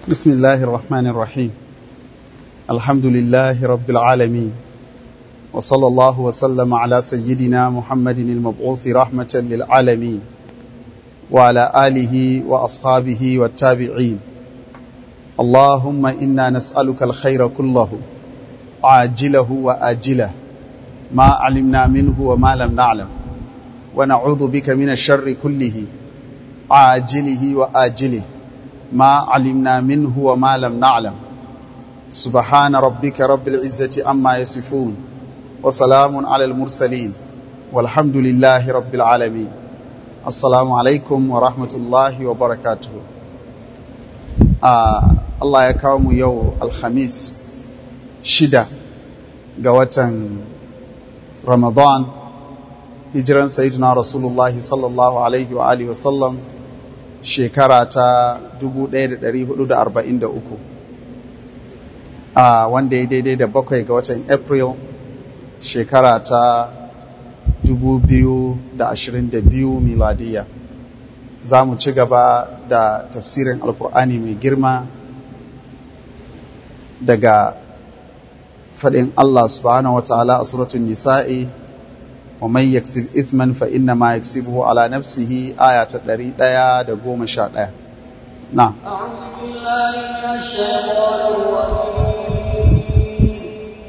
بسم الله الرحمن الرحيم الحمد لله رب العالمين وصلى الله وسلم على سيدنا محمد المبعوث رحمة للعالمين وعلى آله وأصحابه والتابعين اللهم إنا نسألك الخير كله عاجله وآجله ما علمنا منه وما لم نعلم ونعوذ بك من الشر كله عاجله وآجله ما علمنا منه وما لم نعلم سبحان ربك رب العزة عما يصفون وسلام على المرسلين والحمد لله رب العالمين السلام عليكم ورحمة الله وبركاته آه الله يكرم يوم الخميس شدة قوة رمضان hijiran sayyidina rasulullahi sallallahu alaihi wa alihi wasallam shekara ta 1443 a wanda ya daidai da bakwai ga watan april shekara ta 2022 miladiya za mu ci gaba da tafsirin alkur'ani mai girma daga faɗin allah subhanahu wa ta'ala a suratun nisa'i ومن يكسب إثما فإنما يكسبه على نفسه آية تدري دايا دقوم شاء دايا نعم أعوذ بالله من الشيطان الرجيم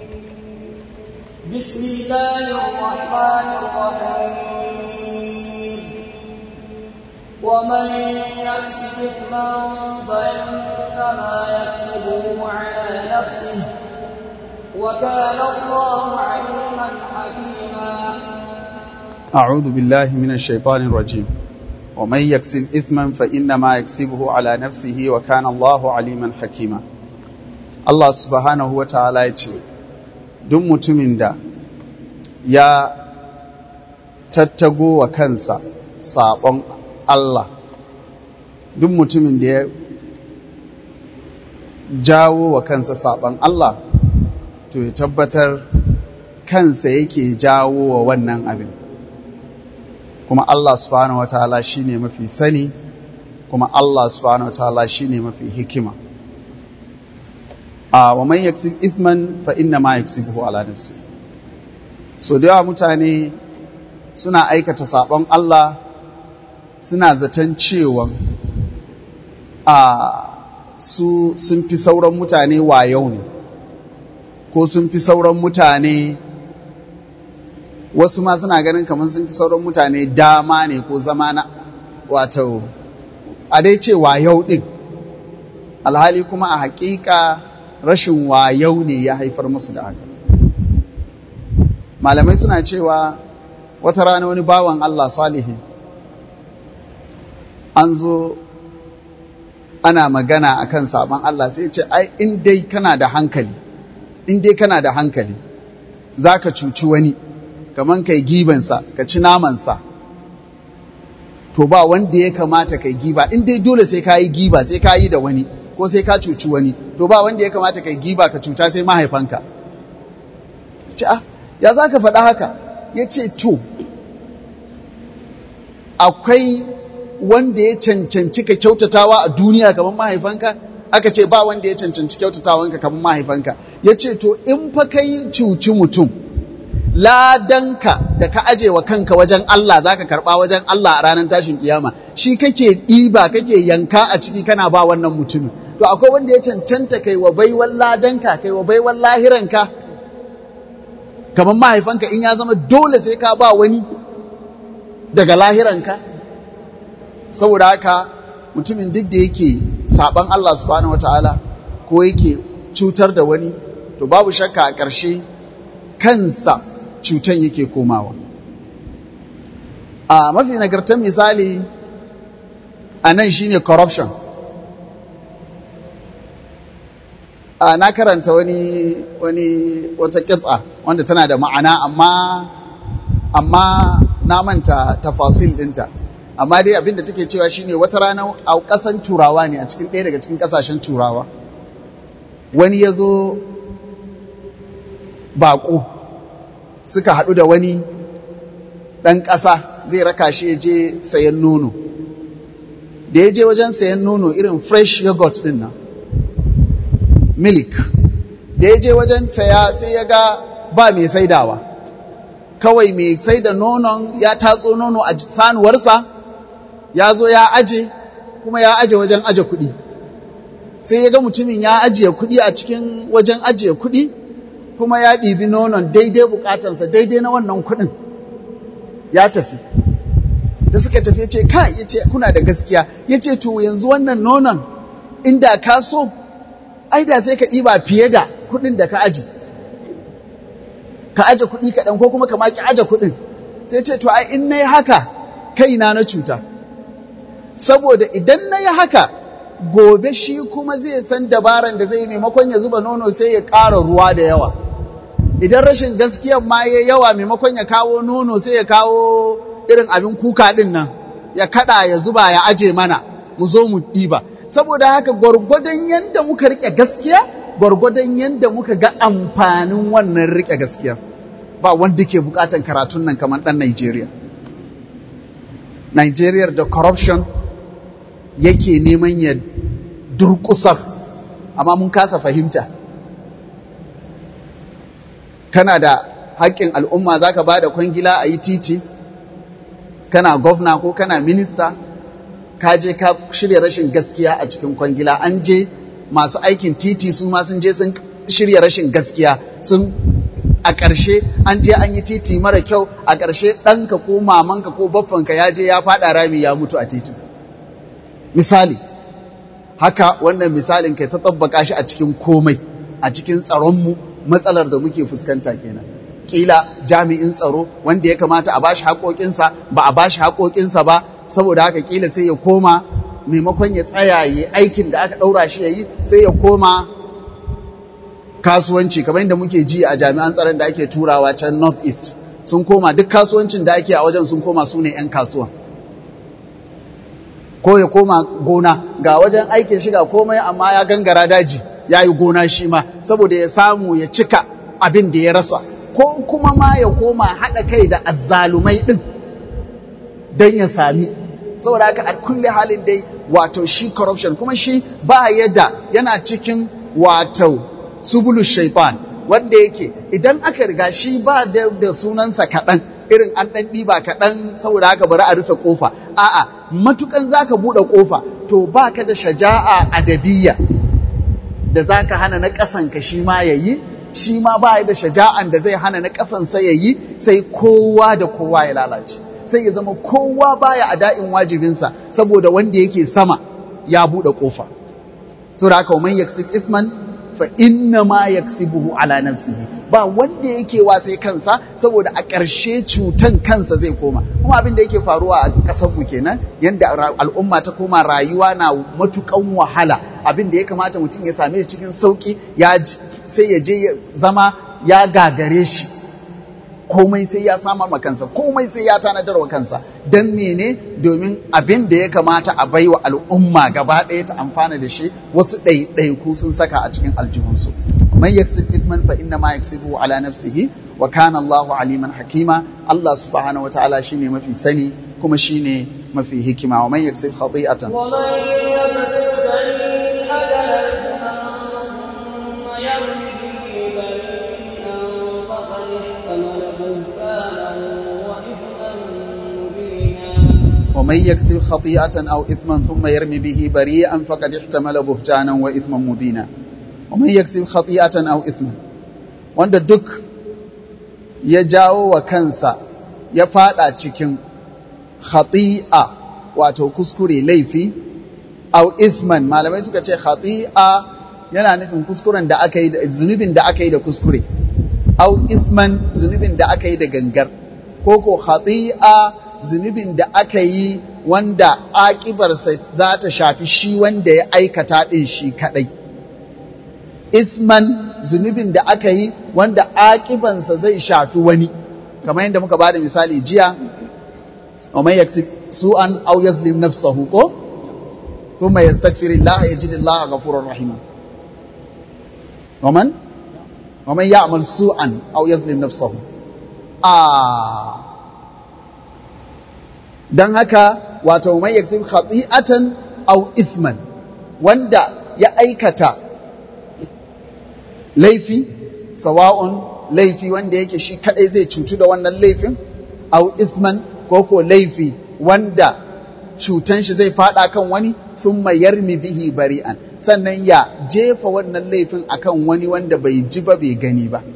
بسم الله الرحمن الرحيم ومن يكسب إثما فإنما يكسبه على نفسه وكان الله عليما حكيما أعوذ بالله من الشيطان الرجيم ومن يكسب إثما فإنما يكسبه على نفسه وكان الله عليما حكيما الله سبحانه وتعالى يقول duk mutumin da ya tattago wa kansa saɓon Allah duk mutumin da ya jawo wa kansa saɓon Allah to ya tabbatar kansa yake jawo wa wannan abin kuma Allah subhanahu wataala shine mafi sani kuma Allah subhanahu wataala shine mafi hikima a wa man yaksib ithman fa inna ma yaksibuhu ala nafsi so da yawa mutane suna aikata sabon Allah suna zaton cewa a su sun fi sauran mutane wayau ne ko sun fi sauran mutane wasu ma suna ganin kamar sun fi sauran mutane dama ne ko zama na wato a dai ce wayau ɗin alhali kuma a hakika rashin wayau ne ya haifar musu da haka malamai suna cewa wata rana wani bawan Allah salihi an zo ana magana akan sabon Allah sai ce ai in dai kana da hankali in dai kana da hankali za ka cuci wani kaman kai gibansa ka ci namansa to ba wanda ya kamata kai giba in dai dole sai ka yi giba sai ka yi da wani ko sai ka cuci wani to ba wanda ya kamata kai giba ka cuta sai mahaifanka ce ah ya za ka faɗa haka ya ce to akwai wanda ya cancanci ka kyautatawa a duniya kamar mahaifanka aka ce ba wanda ya cancanci kyautatawanka kamar mahaifanka ya ce to in fa kai cuci mutum ladanka da ka aje wa kanka wajen Allah za ka karɓa wajen Allah a ranar tashin kiyama shi kake ɗiba kake yanka a ciki kana ba wannan mutumin to akwai wanda ya cancanta kai wa baiwan ladanka kai wa baiwan lahiranka kamar mahaifanka in ya zama dole sai ka ba wani daga lahiranka saboda haka mutumin duk da yake saban Allah subhanahu wataala ko yake cutar da wani to babu shakka a ƙarshe kansa cutan yake komawa a mafi nagartar misali a nan shine corruption a na karanta wani wani wata kitsa wanda tana da ma'ana amma amma na manta tafasil dinta amma dai abinda take cewa shine wata rana a ƙasan turawa ne a cikin ɗaya daga cikin ƙasashen turawa wani ya zo baƙo suka haɗu da wani ɗan ƙasa zai raka shi ya je sayan nono da ya je wajen sayan nono irin fresh yogurt ɗin nan milk da ya je wajen saya sai ya ga ba mai saidawa kawai mai saida nonon ya tatso nono a sanuwarsa ya zo ya aje kuma ya aje wajen aje kuɗi sai ya ga mutumin ya ajiye kuɗi a cikin wajen ajiye kuɗi kuma ya ɗibi nonon daidai bukatansa daidai na wannan kuɗin ya tafi da suka tafi ya ce ka ya ce kuna da gaskiya ya ce to yanzu wannan nonon inda ka so ai da sai ka ɗiba fiye da kuɗin da ka aji ka aje kuɗi kaɗan ko kuma ka maki aje kuɗin sai ce to ai in na yi haka kaina na cuta saboda idan na yi haka gobe shi kuma zai san dabaran da zai maimakon ya zuba nono sai ya ƙara ruwa da yawa idan rashin gaskiyan ma ya yawa maimakon ya kawo nono sai ya kawo irin abin kuka ɗin nan ya kaɗa ya zuba ya aje mana mu zo mu ɗiba saboda haka gwargwadon yadda muka riƙe gaskiya gwargwadon yadda muka ga amfanin wannan riƙe gaskiya ba wanda ke buƙatan karatun nan kamar ɗan Najeriya. Najeriya da corruption yake neman ya durƙusar amma mun kasa fahimta kana da haƙƙin al'umma za ka ba da kwangila a yi titi kana gwamna ko kana minista ka je ka shirya rashin gaskiya a cikin kwangila an je masu aikin titi su ma sun je sun shirya rashin gaskiya sun a ƙarshe an je an yi titi mara kyau a ƙarshe ɗanka ko mamanka ko baffanka ya je ya faɗa rami ya mutu a titin misali haka wannan misalin kai ta tabbaka shi a cikin komai a cikin tsaronmu matsalar da muke fuskanta kenan kila jami'in tsaro wanda ya kamata a bashi haƙoƙinsa ba a bashi haƙoƙinsa ba saboda haka kila sai ya koma maimakon ya tsaya yi aikin da aka ɗaura shi ya yi sai ya koma kasuwanci kamar yadda muke ji a jami'an tsaron da ake turawa can north east sun koma duk kasuwancin da ake a wajen sun koma su ne 'yan kasuwan ko ya koma gona ga wajen aikin shiga komai amma ya gangara daji ya yi gona shi ma saboda ya samu ya cika abin da ya rasa ko kuma ma ya koma haɗa kai da azzalumai ɗin don ya sami saboda haka a kulle halin dai wato shi corruption kuma shi ba yadda yana cikin wato subulu shaitan wanda yake idan aka riga shi ba da sunansa kaɗan irin an ɗan ɗiba kaɗan saboda haka bari a rufe ƙofa a'a matukan za ka buɗe ƙofa to ba ka da shaja'a adabiyya da za ka hana na ƙasanka shi ma ya yi shi ma ba da shaja'an da zai hana na ƙasansa ya yi sai kowa da kowa ya lalace sai ya zama kowa baya a da'in wajibinsa saboda wanda yake sama ya buɗe ƙofa saboda haka man yaksib ithman fa inna ma yaksibuhu ala nafsihi ba wanda yake wa sai kansa saboda a ƙarshe cutan kansa zai koma kuma abin da yake faruwa a ƙasar mu kenan yanda al'umma ta koma rayuwa na matukan wahala abin da ya kamata mutum ya same shi cikin sauki ya sai ya je ya zama ya gagare shi komai sai ya samar ma kansa komai sai ya tanadar wa kansa don mene domin abin da ya kamata a baiwa al'umma gaba ɗaya ta amfana da shi wasu ɗaiɗaiku sun saka a cikin aljihunsu man yaksib ithman fa inna ma yaksibu ala nafsihi wa kana Allahu aliman hakima Allah subhanahu wa ta'ala shine mafi sani kuma shine mafi hikima wa man yaksib khati'atan wa man yaksib ومن يكسب خطيئة أو إثما ثم يرمي به بريئا فقد احتمل بهتانا وإثما مبينا ومن يكسب خطيئة أو إثما wanda duk ya jawo wa kansa ya fada cikin khati'a wato kuskure laifi au ithman malamai suka ce khati'a yana nufin kuskuren da aka yi da zunubin da aka yi da kuskure au ithman zunubin da aka yi da gangar ko ko khati'a zunubin da aka yi wanda aƙibarsa za ta shafi shi wanda ya aikata ɗin shi kaɗai. Isman zunubin da aka yi wanda aƙibansa zai shafi wani, kamar yadda muka ba da misali jiya, wa mai yaksi su'an au yazlim nafsahu ko? Kuma ya stakfiri Allah ya ji Allah a gafurar rahima. Waman? Waman ya amal su'an au yazlim nafsahu. Ah, don haka wato mai yaksib khati'atan aw ithman wanda ya aikata laifi sawa'un laifi wanda yake shi kadai zai cutu da wannan laifin au ithman ko ko laifi wanda cutan shi zai fada kan wani thumma yarmi bihi bari'an sannan ya jefa wannan laifin akan wani wanda bai ji ba bai gani ba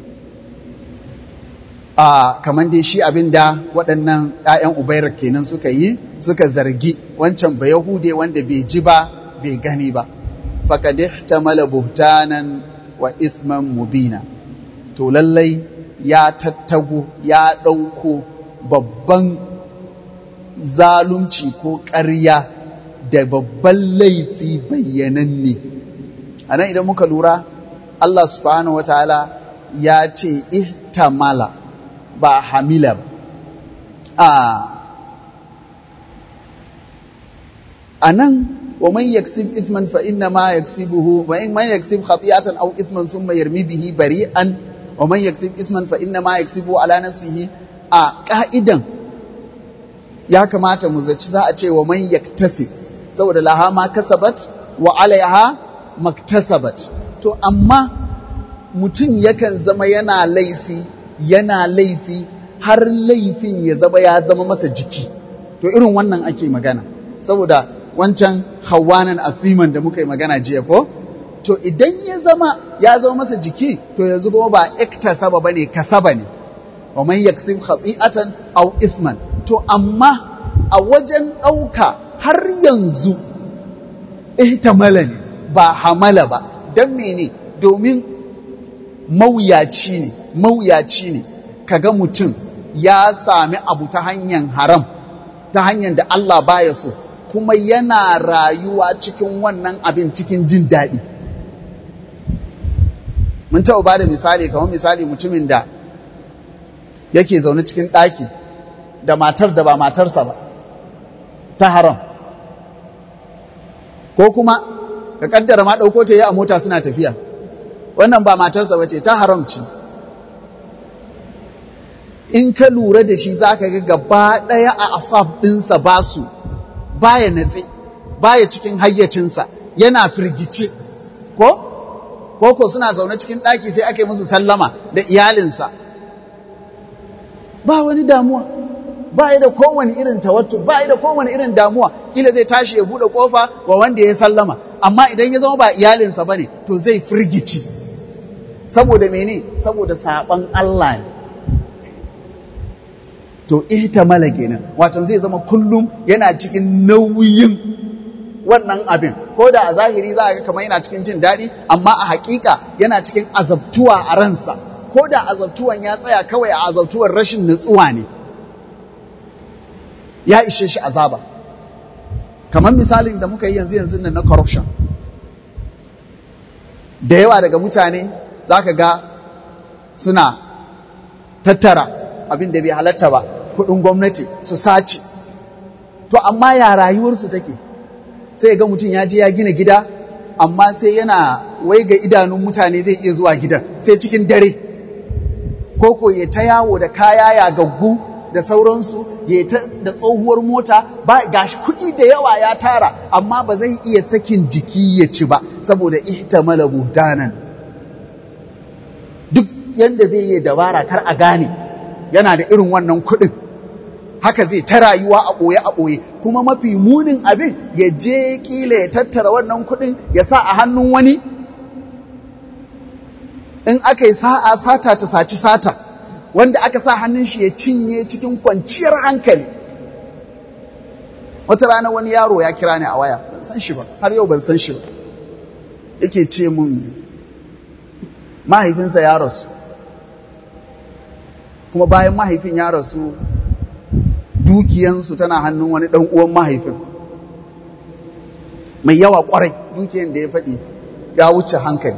a kamar dai shi abin da waɗannan ‘ya'yan ubairar kenan suka yi suka zargi wancan ba yahude wanda bai ji ba bai gani ba faƙad ihtamala buhtanan wa ithman mubina to lallai ya tattago ya ɗauko babban zalunci ko ƙarya da babban laifi bayyananne a nan idan muka lura Allah subhanahu wa ta'ala ya ce ihtamala ba hamila ba a nan wa man yaksib ithman fa inna ma yaksibuhu wa in man yaksib khati'atan aw ithman thumma yarmi bihi bari'an wa man yaksib isman fa inna ma yaksibu ala nafsihi a ka'idan ya kamata mu zaci za a ce wa man yaktasib saboda laha ma kasabat wa alaiha maktasabat to amma mutum yakan zama yana laifi yana laifi har laifin ya zama ya zama masa jiki to irin wannan ake magana saboda wancan hawanan asiman da muka yi magana jiya ko to idan ya zama ya zama masa jiki to yanzu kuma ba iktasaba bane kasaba ne wa man yaksib khati'atan aw ithman to amma a wajen ɗauka har yanzu ihtamala ne ba hamala ba don mene domin mawuyaci ne mawuyaci ne kaga mutum ya sami abu ta hanyar haram ta hanyar da Allah baya so kuma yana rayuwa cikin wannan abin cikin jin daɗi mun taɓa ba da misali kamar misali mutumin da yake zaune cikin ɗaki da matar da ba matarsa ba ta haram ko kuma ka kaddara ma ɗauko ta yi a mota suna tafiya wannan ba matarsa ba ce ta haram ce in ka lura da shi za ka ga gaba ɗaya a asaf ɗinsa ba su baya natse baya cikin hayyacinsa yana firgice ko ko ko suna zaune cikin ɗaki sai aka yi musu sallama da iyalinsa ba wani damuwa ba da kowane irin tawattu ba da kowane irin damuwa kila zai tashi ya buɗe ƙofa wa wanda ya sallama amma idan ya zama ba iyalinsa ba ne to zai firgici saboda mene saboda saɓan Allah ne to ihtamala kenan wato zai zama kullum yana cikin nauyin wannan abin ko da a zahiri za a ga kamar yana cikin jin daɗi amma a haƙiƙa yana cikin azabtuwa a ransa ko da azabtuwan ya tsaya kawai a azabtuwar rashin nutsuwa ne ya ishe shi azaba kamar misalin da muka yi yanzu yanzu nan na corruption da yawa daga mutane za ka ga suna tattara abin da bai halatta ba kudin gwamnati su sace to amma ya rayuwarsu take sai ga mutum ya je ya gina gida amma sai yana wai ga idanun mutane zai iya zuwa gidan sai cikin dare ko ko ya ta yawo da kaya ya gaggu da sauransu ya ta da tsohuwar mota ba gashi kuɗi da yawa ya tara amma ba zai iya sakin jiki ya ci ba saboda ihtamala buhtanan duk yanda zai yi dabara kar a gane yana da irin wannan kuɗin haka zai ta rayuwa a ɓoye a ɓoye kuma mafi munin abin ya je kila ya tattara wannan kuɗin ya sa a hannun wani in aka yi sa'a sata ta saci sata wanda aka sa hannun shi ya cinye cikin kwanciyar hankali wata rana wani yaro ya kira ni a waya ban san shi ba har yau ban san shi ba yake ce mun mahaifinsa ya rasu kuma bayan mahaifin ya rasu dukiyansu tana hannun wani ɗan uwan mahaifin mai yawa kwarai dukiyan da ya faɗi ya wuce hankali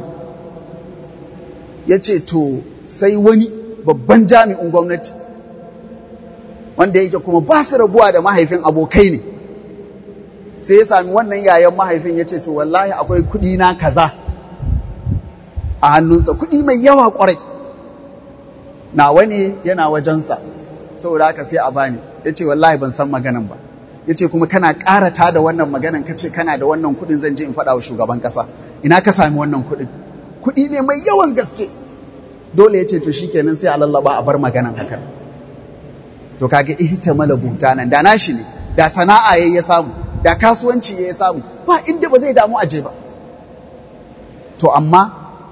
ya ce to sai wani babban jami'in gwamnati wanda yake kuma ba su rabuwa da mahaifin abokai ne sai ya sami wannan yayan mahaifin ya ce to wallahi akwai kuɗi na kaza a hannunsa kuɗi mai yawa kwarai nawa ne yana wajensa saboda haka sai a bani ya ce wallahi ban san maganan ba ya ce kuma kana ƙarata da wannan maganan ka ce kana da wannan kuɗin zan je in faɗa wa shugaban ƙasa ina ka sami wannan kuɗin kuɗi ne mai yawan gaske dole ya ce to shikenan sai a lallaba a bar maganan hakan to kaga ihtamala nan da nashi ne da sana'a yayi ya samu da kasuwanci yayi ya samu ba inda ba zai damu aje ba to amma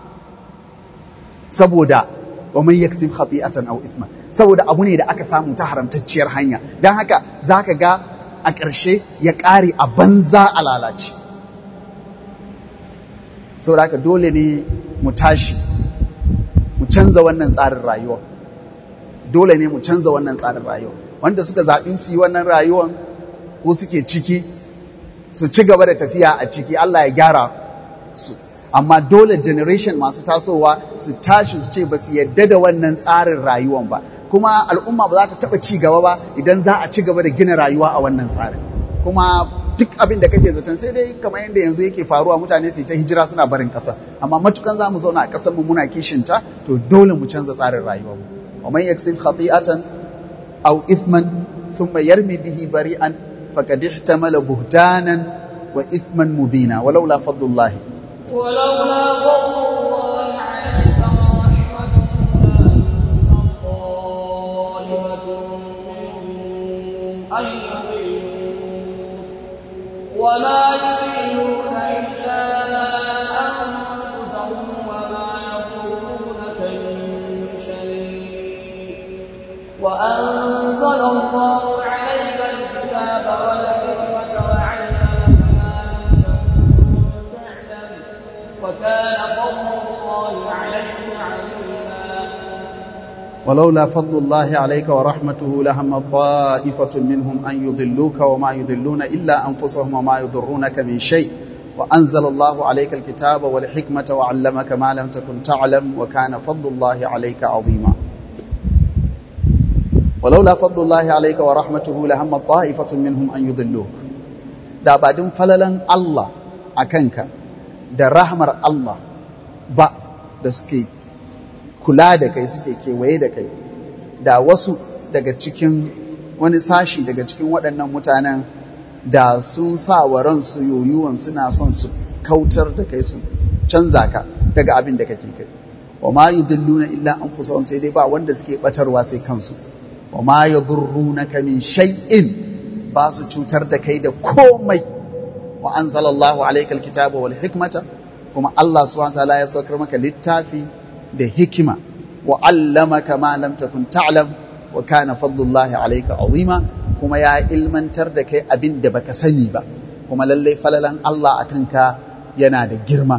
saboda wa man yaktib khati'atan aw ithman saboda abu ne da aka samu ta haramtacciyar hanya dan haka zaka ga a ƙarshe ya ƙare a banza a lalace saboda haka dole ne mu tashi mu canza wannan tsarin rayuwa dole ne mu canza wannan tsarin rayuwa wanda suka zaɓi su yi wannan rayuwan ko suke ciki su ci gaba da tafiya a ciki Allah ya gyara su amma dole generation masu tasowa su tashi su ce ba su yadda da wannan tsarin rayuwan ba kuma al'umma ba za ta taɓa ci gaba ba idan za a ci gaba da gina rayuwa a wannan tsarin kuma duk abin da kake zaton sai dai kamar yadda yanzu yake faruwa mutane su ta hijira suna barin ƙasa amma matukan za mu zauna a ƙasar mu muna kishinta to dole mu canza tsarin rayuwa mu wa man yaksib khati'atan aw ithman thumma yarmi bihi bari'an faqad ihtamala buhtanan wa ithman mubina walaula fadlullahi ولولا فضل الله عليك ورحمته لهم طائفة منهم أن يضلوك وما يضلون إلا أنفسهم وما يضرونك من شيء وأنزل الله عليك الكتاب والحكمة وعلمك ما لم تكن تعلم وكان فضل الله عليك عظيما ولولا فضل الله عليك ورحمته لهم طائفة منهم أن يضلوك وما يضلون إلا أنفسهم وما يضرونك من شيء وأنزل الله عليك الكتاب والحكمة وعلمك ما لم تكن تعلم وكان فضل الله عليك عظيما ولولا فضل الله عليك ورحمته لهم طائفة منهم أن يضلوك da ba din falalan Allah a kanka da rahmar Allah ba da suke kula da kai suke kewaye da kai da wasu daga cikin wani sashi daga cikin waɗannan mutanen da sun sa wa ransu yoyuwan suna son su kautar da kai su canza ka daga abin da kake kai wa ma yudilluna illa anfusahum sai dai ba wanda suke batarwa sai kansu wa ma yadurrunaka min shay'in ba su cutar da kai da komai wa anzalallahu alayka alkitaba wal hikmata kuma Allah subhanahu wa ta'ala ya saukar maka littafi da hikima wa allamaka ma lam takun ta'lam wa kana fadlullahi alayka azima kuma ya ilmantar da kai abin da baka sani ba kuma lallai falalan Allah akan ka yana da girma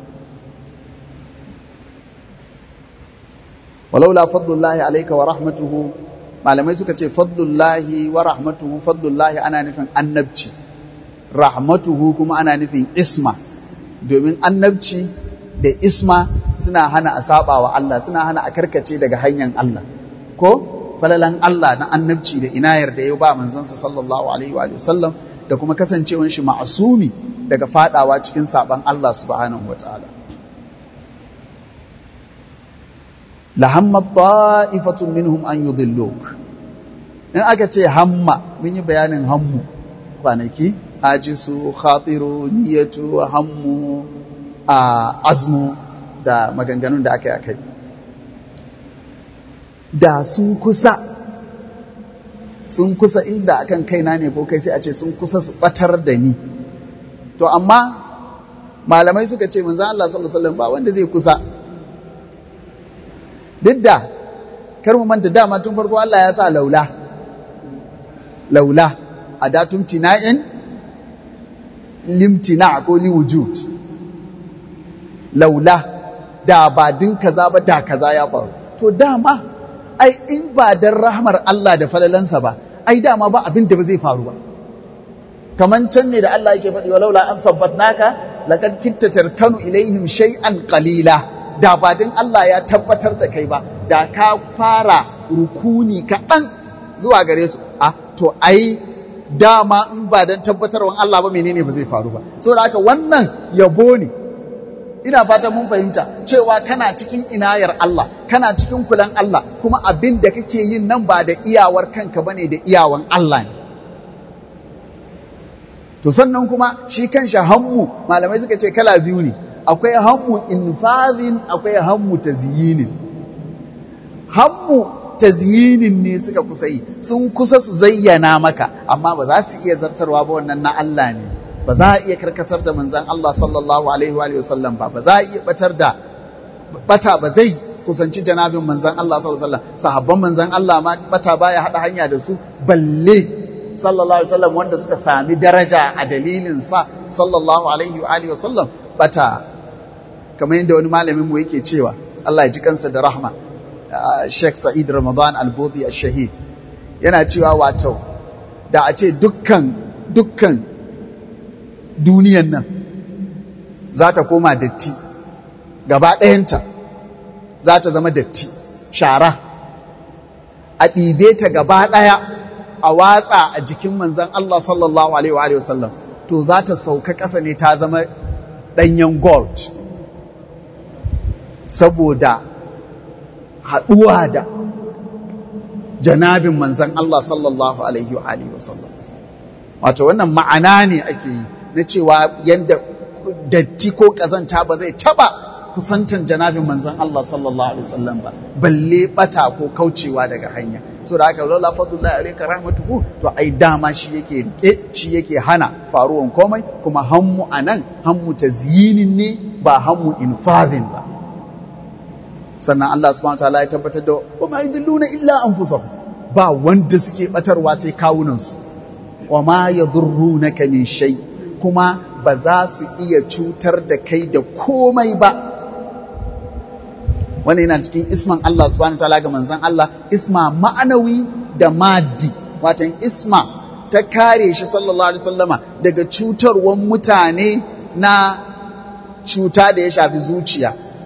walaula fadlullahi alayka wa rahmatuhu malamai suka ce fadlullahi wa rahmatuhu fadlullahi ana nufin annabci rahmatuhu kuma ana nufin isma domin annabci da isma suna hana a saba wa Allah suna hana a karkace daga hanyar Allah ko falalan Allah na annabci da inayar da ya ba manzansa sallallahu alaihi wa sallam da kuma kasancewan shi ma'asumi daga fadawa cikin saban Allah subhanahu wa ta'ala lahamma ta'ifatun minhum an yudilluk in aka ce hamma mun yi bayanin hammu kwanaki ajisu khatiru niyatu hammu a azmu da maganganun da aka yi akai da sun kusa sun kusa inda akan kaina ne ko kai sai a ce sun kusa su batar da ni to amma malamai suka ce manzo Allah sallallahu alaihi wasallam ba wanda zai kusa duk da kar mu manta dama tun farko Allah ya sa laula laula adatum tina'in limtina ko liwujud laula da ba din kaza ba da kaza ya faru to dama ai in ba dan rahmar Allah da falalansa ba ai dama ba abin da ba zai faru ba kaman can ne da Allah yake faɗi walaula an sabbatnaka laqad kitta tarkanu ilaihim shay'an qalila da ba din Allah ya tabbatar da kai ba da ka fara rukuni kaɗan zuwa gare su a to ai dama in ba dan tabbatarwan Allah ba menene ba zai faru ba saboda haka wannan yabo ne ina fatan mun fahimta cewa kana cikin inayar Allah kana cikin kulan Allah kuma abin da kake yin nan ba da iyawar kanka bane da iyawan Allah ne to sannan kuma shi kanshi hammu malamai suka ce kala biyu ne akwai hammu infazin akwai hammu tazyinin hammu tazyinin ne suka kusa yi sun kusa su zayyana maka amma ba za su iya zartarwa ba wannan na Allah ne ba za a iya karkatar da manzan Allah sallallahu alaihi wa sallam ba ba za a iya batar da bata ba zai kusanci janabin manzan Allah sallallahu alaihi wasallam sahabban manzan Allah ma bata baya hada hanya da su balle sallallahu alaihi wasallam wanda suka sami daraja a dalilin sa sallallahu alaihi wa alihi wasallam bata kamar yadda wani malamin mu yake cewa Allah ya ji kansa da rahma Sheikh Sa'id Ramadan Al-Bodi Al-Shahid yana cewa wato da a ce dukkan dukkan duniyan nan za ta koma datti gaba ɗayanta za ta zama datti shara a ɗibe ta gaba ɗaya a watsa a jikin manzan Allah sallallahu Alaihi wa sallam to za ta sauka ƙasa ne ta zama ɗanyen gold saboda haɗuwa da janabin manzan Allah sallallahu Alaihi wa sallam wato wannan ma'ana ne ake yi na cewa yadda datti ko ƙazanta ba zai taɓa kusantan janabin manzan Allah sallallahu alaihi wasallam ba balle bata ko kaucewa daga hanya so da haka lola fadlullahi alayka rahmatuhu to ai dama shi yake rike shi yake hana faruwan komai kuma hammu anan hammu tazyinin ne ba hammu infadhin ba sannan Allah subhanahu wataala ya tabbatar da wa ma yadilluna illa anfusahum ba wanda suke batarwa sai kawunan su wa ma yadurrunaka min shay kuma ba za su iya cutar da kai da komai ba wannan yana cikin isman Allah subhanahu wataala ga manzon Allah isma ma'anawi da maddi watan isma ta kare shi sallallahu alaihi wasallama daga cutarwan mutane na cuta da ya shafi zuciya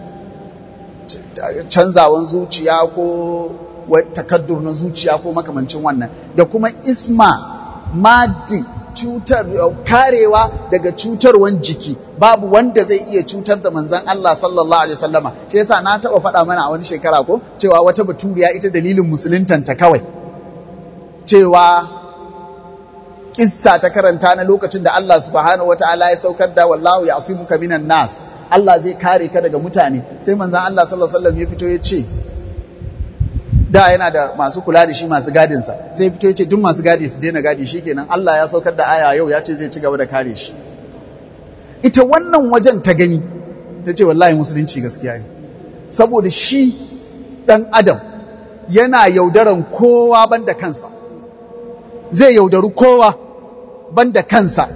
canzawan zuciya ko takaddur na zuciya ko makamancin wannan da kuma isma maddi cutar karewa daga cutarwan jiki babu wanda zai iya cutar da manzon Allah sallallahu alaihi wasallama shi yasa na taba faɗa mana a wani shekara ko cewa wata baturiya ita dalilin musuluntanta kawai cewa kissa ta karanta na lokacin da Allah subhanahu wataala ya saukar da wallahu ya'simuka minan nas Allah zai kare ka daga mutane sai manzon Allah sallallahu alaihi wasallam ya fito ya ce da yana da masu kula da shi masu gadinsa zai fito ya ce duk masu gadi su daina gadi shi kenan Allah ya saukar da aya yau ya ce zai ci gaba da kare shi ita wannan wajen ta gani ta ce wallahi musulunci gaskiya ne saboda shi ɗan adam yana yaudaran kowa banda kansa zai yaudaru kowa banda kansa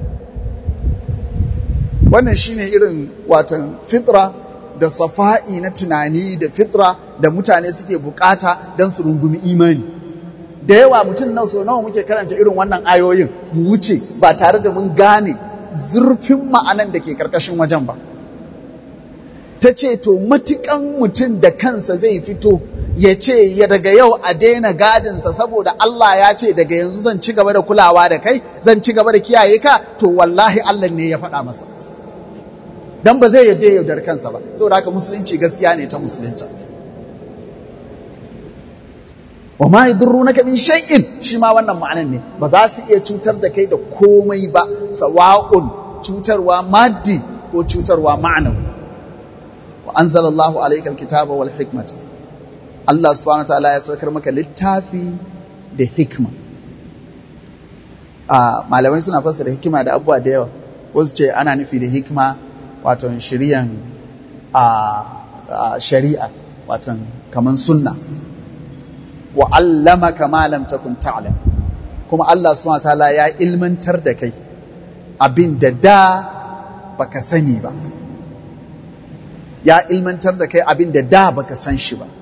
wannan shine irin watan fitra da safa'i na tunani da fitra da mutane suke bukata don su rungumi imani da yawa mutum na so nawa muke karanta irin wannan ayoyin mu wuce ba tare da mun gane zurfin ma'anan da ke karkashin wajen ba ta ce to matukan mutum da kansa zai fito ya ce ya daga yau a daina gadinsa saboda Allah ya ce daga yanzu zan ci gaba da kulawa da kai zan ci gaba da kiyaye ka to wallahi Allah ne ya faɗa masa dan ba zai yarda yaudar kansa ba saboda haka musulunci gaskiya ne ta musulunta wa ma yadurrunaka min shay'in shi ma wannan ma'anan ne ba za su iya cutar da kai da komai ba sawa'un cutarwa maddi ko cutarwa ma'anawi wa anzalallahu alayka alkitaba wal hikmata Allah subhanahu wa ta'ala ya saukar maka littafi da hikma a malamai suna fassara hikima da abubuwa da yawa wasu ce ana nufi da hikma wato shiriyan a shari'a wato kaman sunna wa allamaka ma lam takun ta'lam kuma Allah subhanahu wataala ya ilmantar da kai abin da da baka sani ba ya ilmantar da kai abin da da baka san shi ba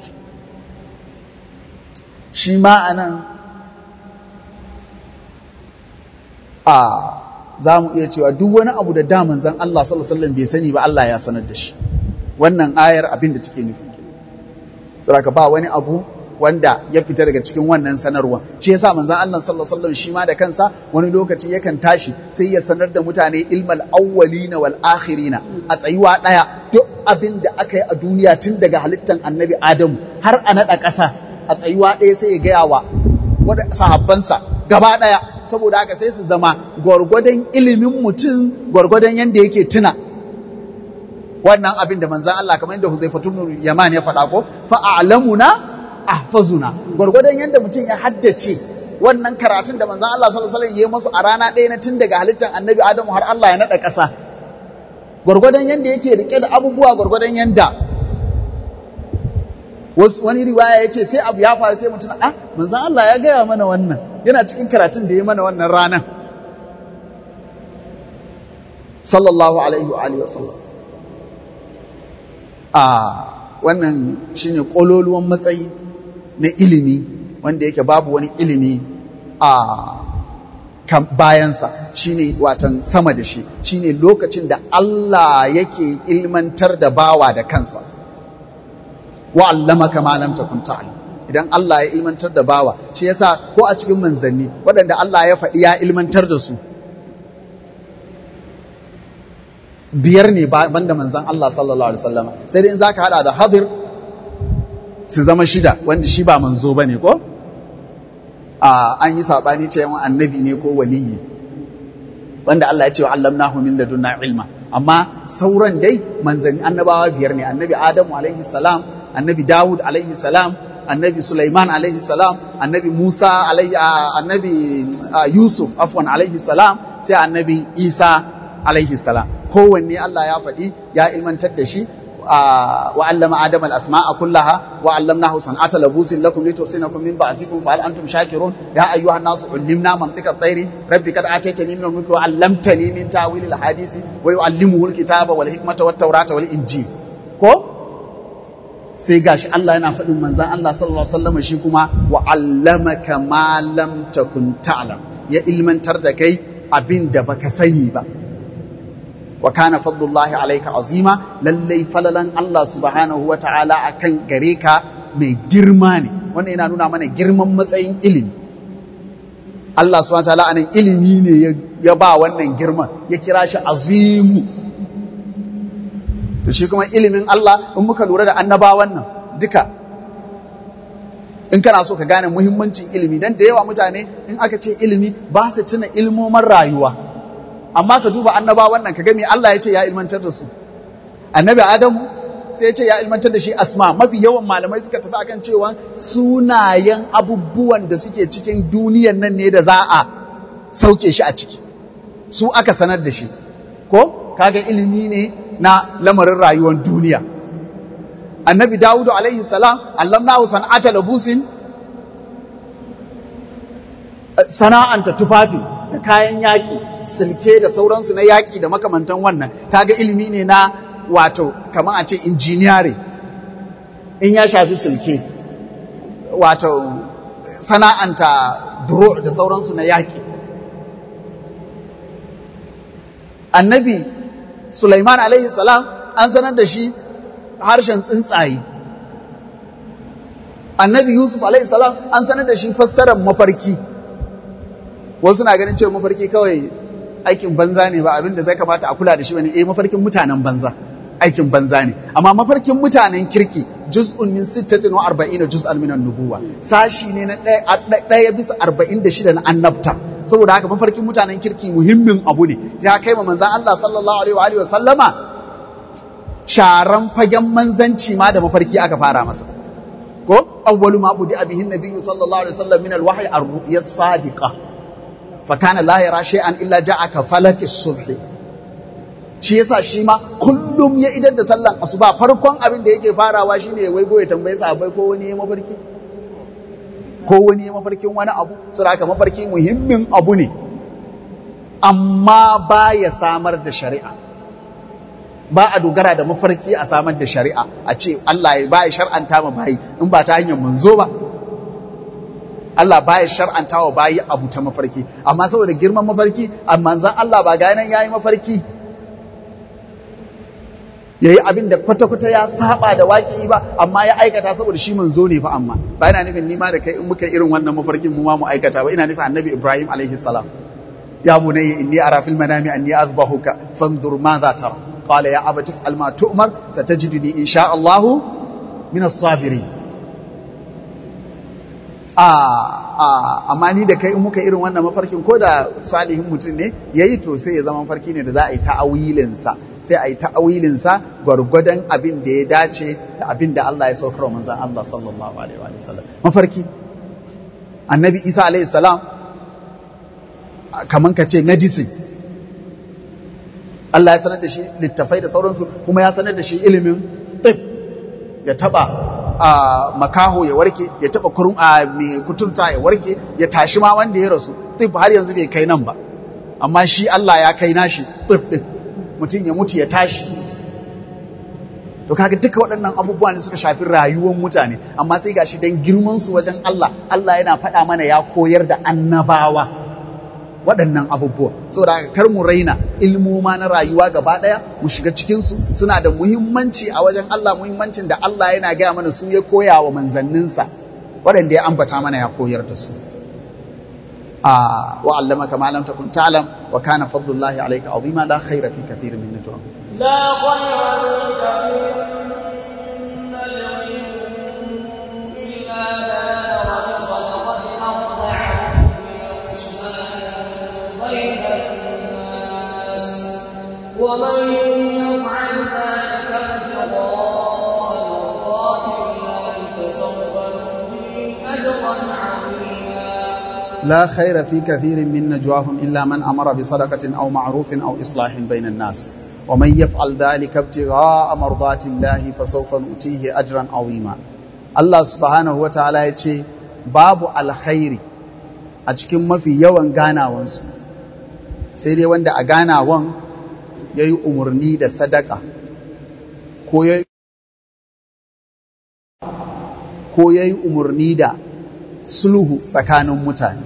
shi ma anan a za mu iya cewa duk wani abu da da manzon Allah sallallahu alaihi wasallam bai sani ba Allah ya sanar da shi wannan ayar abin da take nufi saboda ba wani abu wanda ya fita daga cikin wannan sanarwa shi yasa manzon Allah sallallahu alaihi wasallam shi ma da kansa wani lokaci yakan tashi sai ya sanar da mutane ilmal awwalina wal akhirina a tsayuwa daya duk abin da aka yi a duniya tun daga halittan annabi Adamu har a nada ƙasa a tsayuwa ɗaya sai ya gaya wa sahabbansa gaba ɗaya saboda haka sai su zama gwargwadon ilimin mutum gwargwadon yadda yake tuna wannan abin da manzan Allah kamar yadda Huzaifatu Yaman ya faɗa ko fa a'lamuna ahfazuna gwargwadon yadda mutum ya haddace wannan karatun da manzan Allah sallallahu alaihi wasallam ya masu a rana ɗaya na tun daga halittar Annabi Adamu har Allah ya naɗa ƙasa gwargwadon yadda yake rike da abubuwa gwargwadon yadda wani riwaya ya ce sai abu ya faru sai mutum ah manzan Allah ya gaya mana wannan yana cikin karatun da ya mana wannan ranar sallallahu alaihi wa alihi wasallam a wannan shine kololuwan matsayi na ilimi wanda yake babu wani ilimi a bayansa shine watan sama da shi shine lokacin da Allah yake ilmantar da bawa da kansa wa allamaka ma lam takun ta'lam idan Allah ya ilmantar da bawa shi yasa ko a cikin manzanni waɗanda Allah ya faɗi ya ilmantar da su biyar ne banda manzan Allah sallallahu alaihi wasallam sai dai in zaka hada da hadir su zama shida wanda shi ba manzo bane ko a an yi sabani cewa annabi ne ko waliyi wanda Allah ya ce wa allamnahu min ladunna ilma amma sauran dai manzanni annabawa biyar ne annabi Adamu alaihi salam annabi Dawud alaihi salam annabi Sulaiman alaihi salam annabi Musa alaihi annabi Yusuf afwan alaihi salam sai annabi Isa alaihi salam kowanne Allah ya faɗi ya ilmantar da shi wa allama adama al-asma'a kullaha wa allamnahu san'ata labusin lakum litusinakum min ba'sikum fa hal antum shakirun ya ayyuha an-nasu ullimna mantiqa at-tayri rabbi qad ataytani min al-mulki wa 'allamtani min ta'wil al-hadisi wa yu'allimuhu al-kitaba wal hikmata wat tawrata wal injil ko sai gashi Allah yana faɗin manzan Allah sallallahu alaihi wasallam shi kuma wa 'allamaka ma lam takun ta'lam ya ilmantar da kai abin da baka sani ba wa kana fadlullahi alayka azima lallai falalan Allah subhanahu wa ta'ala akan gare ka mai girma ne wannan yana nuna mana girman matsayin ilimi Allah subhanahu wa ta'ala anan ilimi ne ya ba wannan girman ya kira shi azimu to shi kuma ilimin Allah in muka lura da annabawan nan duka in kana so ka gane muhimmancin ilimi dan da yawa mutane in aka ce ilimi ba su tuna ilmomin rayuwa amma ka duba annaba wannan ka ga me Allah ya ce ya ilmantar da su annabi Adamu sai ya ce ya ilmantar da shi asma mafi yawan malamai suka tafi akan cewa sunayen abubuwan da suke cikin duniyan nan ne da za a sauke shi a ciki su aka sanar da shi ko kaga ilimi ne na lamarin rayuwar duniya annabi Dawudu alaihi salam allamnahu san'ata labusin sana'anta tufafi da kayan yaƙi silke da sauransu na yaƙi da makamantan wannan kaga ilimi ne na wato kamar a ce injiniyare in ya shafi silke wato sana'anta duro da sauransu na yaƙi annabi Sulaiman alaihi salam an sanar da shi harshen tsuntsaye annabi Yusuf alaihi salam an sanar da shi fassarar mafarki wasu na ganin cewa mafarki kawai aikin banza ne ba abin da zai kamata a kula da shi bane eh mafarkin mutanen banza aikin banza ne amma mafarkin mutanen kirki juz'un min 46 juz'an min an-nubuwa sashi ne na ɗaya bisa 46 na annabta saboda haka mafarkin mutanen kirki muhimmin abu ne ya kai ma manzon Allah sallallahu alaihi wa alihi wa sallama sharan fagen manzanci ma da mafarki aka fara masa ko awwalu ma budi abihin nabiyyu sallallahu alaihi wasallam min al-wahyi ar-ru'ya as-sadiqah fakana la yara shay'an illa ja'aka falaki subhi shi yasa shi ma kullum ya idan da sallan asuba farkon abin da yake farawa shine wai goye tambaye sahabbai ko wani ya mafarki ko wani ya mafarkin wani abu saboda mafarki muhimmin abu ne amma ba ya samar da shari'a ba a dogara da mafarki a samar da shari'a a ce Allah ya ba ya shar'anta ma bayi in ba ta hanyar manzo ba Allah baya shar'anta wa bayi abu ta mafarki amma saboda girman mafarki amma zan Allah ba ga nan yayi mafarki yayi abin da kwata-kwata ya saba da waƙi ba amma ya aikata saboda shi manzo ne fa amma ba ina nufin nima da kai in muka irin wannan mafarkin mu ma mu aikata ba ina nufin annabi Ibrahim alaihi salam ya bunayya inni ara fil manami anni azbahuka fanzur madha tara qala ya abati fa'al ma tu'mar satajiduni insha Allah min as-sabirin a amma ni da kai in muka irin wannan mafarkin ko da salihin mutum ne yayi to sai ya zama mafarki ne da za a yi ta'awilin sa sai a yi ta'awilinsa gwargwadon abin da ya dace da abin da Allah ya saukar wa manzan Allah sallallahu alaihi wa sallam mafarki annabi Isa alaihi salam kaman ka ce medicine Allah ya sanar da shi littafai da sauransu kuma ya sanar da shi ilimin ɗin ya taba a makaho ya warke ya taba kurum a mai kuturta ya warke ya tashi ma wanda ya rasu ɗin har yanzu bai kai nan ba amma shi Allah ya kai nashi ɗin ɗin mutum ya mutu ya tashi to kaga duka waɗannan abubuwa ne suka shafi rayuwar mutane amma sai gashi dan girman su wajen Allah Allah yana faɗa mana ya koyar da annabawa waɗannan abubuwa saboda haka kar mu raina ilmoma na rayuwa gaba ɗaya mu shiga cikinsu suna da muhimmanci a wajen Allah muhimmancin da Allah yana gaya mana su ya koya wa manzanninsa waɗanda ya ambata mana ya koyar da su a wa allamaka ma lam takun ta'lam wa kana fadlullahi alayka azima la khayra fi kathirin min najwahum لا خير في كثير من نجواهم إلا من أمر بصدقة أو معروف أو إصلاح بين الناس ومن يفعل ذلك ابتغاء مرضات الله فسوف نؤتيه أجرا عظيما الله سبحانه وتعالى يتي باب الخير a cikin mafi yawan ganawansu sai dai wanda a ganawan ya yi umarni da sadaka ko ya yi umarni da sulhu tsakanin mutane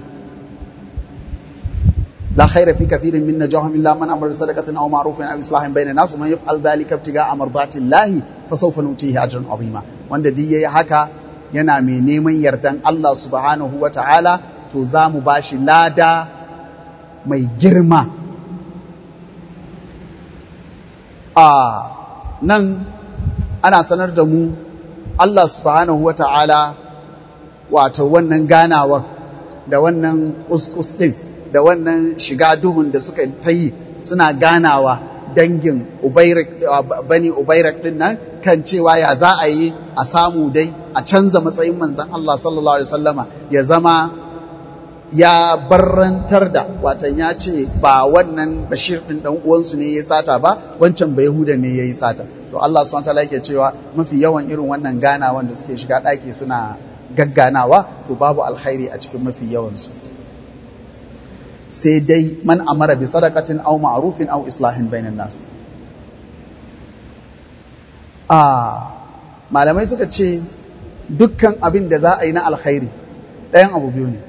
لا خير في كثير من نجاهم إلا من أمر بصدقة أو معروف أو إصلاح بين الناس ومن يفعل ذلك ابتغاء مرضات الله فسوف نؤتيه أجرا عظيما wanda duk yayi haka yana mai neman yardan Allah subhanahu wa ta'ala to za mu bashi lada mai girma a nan ana sanar da mu Allah subhanahu wa ta'ala wato wannan ganawar da wannan uskus din da wannan shiga duhun da suka ta yi suna ganawa dangin bani ubairak din nan kan cewa ya za a yi a samu dai a canza matsayin manzan Allah sallallahu alaihi wasallama ya zama ya barrantar da watan ya ce ba wannan bashir din dan uwansu ne ya sata ba wancan ba yahuda ne ya yi sata to Allah subhanahu wataala yake cewa mafi yawan irin wannan ganawan da suke shiga ɗaki suna gagganawa to babu alkhairi a cikin mafi yawansu sai dai man amara bi sadaqatin aw ma'rufin aw islahin bainan nas a malamai suka ce dukkan abin da za a yi na alkhairi ɗayan abu biyu ne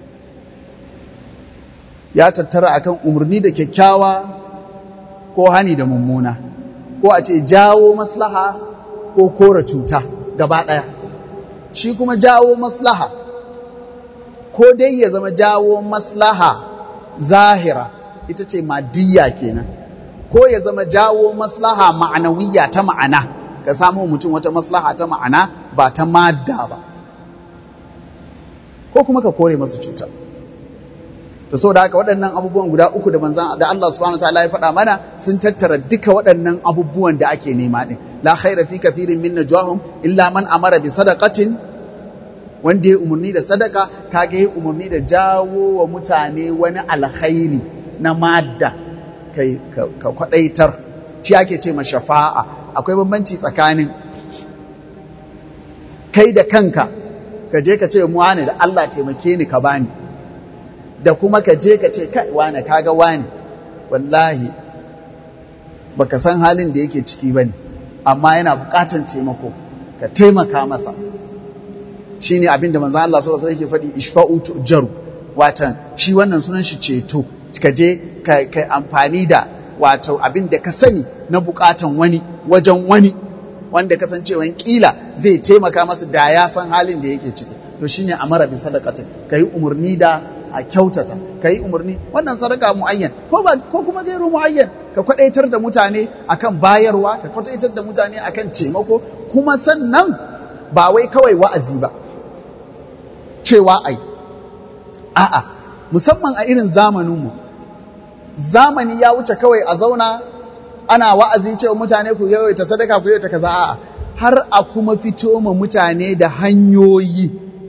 ya tattara akan umarni da kyakkyawa ko hani da mummuna ko a ce jawo maslaha ko kora cuta gaba ɗaya shi kuma jawo maslaha ko dai ya zama jawo maslaha zahira ita ce madiyya kenan ko ya zama jawo maslaha ma'anawiyya ta ma'ana ka samu mutum wata maslaha ta ma'ana ba ta madda ba ko kuma ka kore masa cuta da sau da haka waɗannan abubuwan guda uku da manzan da Allah subhanahu ta'ala ya faɗa mana sun tattara duka waɗannan abubuwan da ake nema ɗin la khaira fi kathirin min najwahum illa man amara bi sadaqatin wanda ya umarni da sadaka kaga ya umarni da jawo wa mutane wani alkhairi na madda kai ka kwadaitar shi ake ce ma shafa'a akwai bambanci tsakanin kai da kanka ka je ka ce mu wane da Allah taimake ni ka bani da kuma ka je ka ce kai wane kaga wane wallahi baka san halin da yake ciki bane amma yana bukatan taimako ka taimaka masa shine abin da manzo Allah sallallahu alaihi wasallam yake faɗi ishfa'u tujaru watan shi wannan sunan shi ceto ka je ka amfani da wato abin da ka sani na bukatan wani wajen wani wanda kasancewan kila zai taimaka masa da ya san halin da yake ciki to shine amara bi sadaqatin kai umarni da a kyautata kai umarni wannan sadaka muayyan ko ba ko kuma gairu muayyan ka kwadaitar da mutane akan bayarwa ka kwadaitar da mutane akan taimako kuma sannan ba wai kawai wa'azi ba cewa ai a'a musamman a irin zamaninmu zamani ya wuce kawai a zauna ana wa'azi cewa mutane ku yawaita sadaka ku yawaita kaza a'a har a kuma fito ma mutane da hanyoyi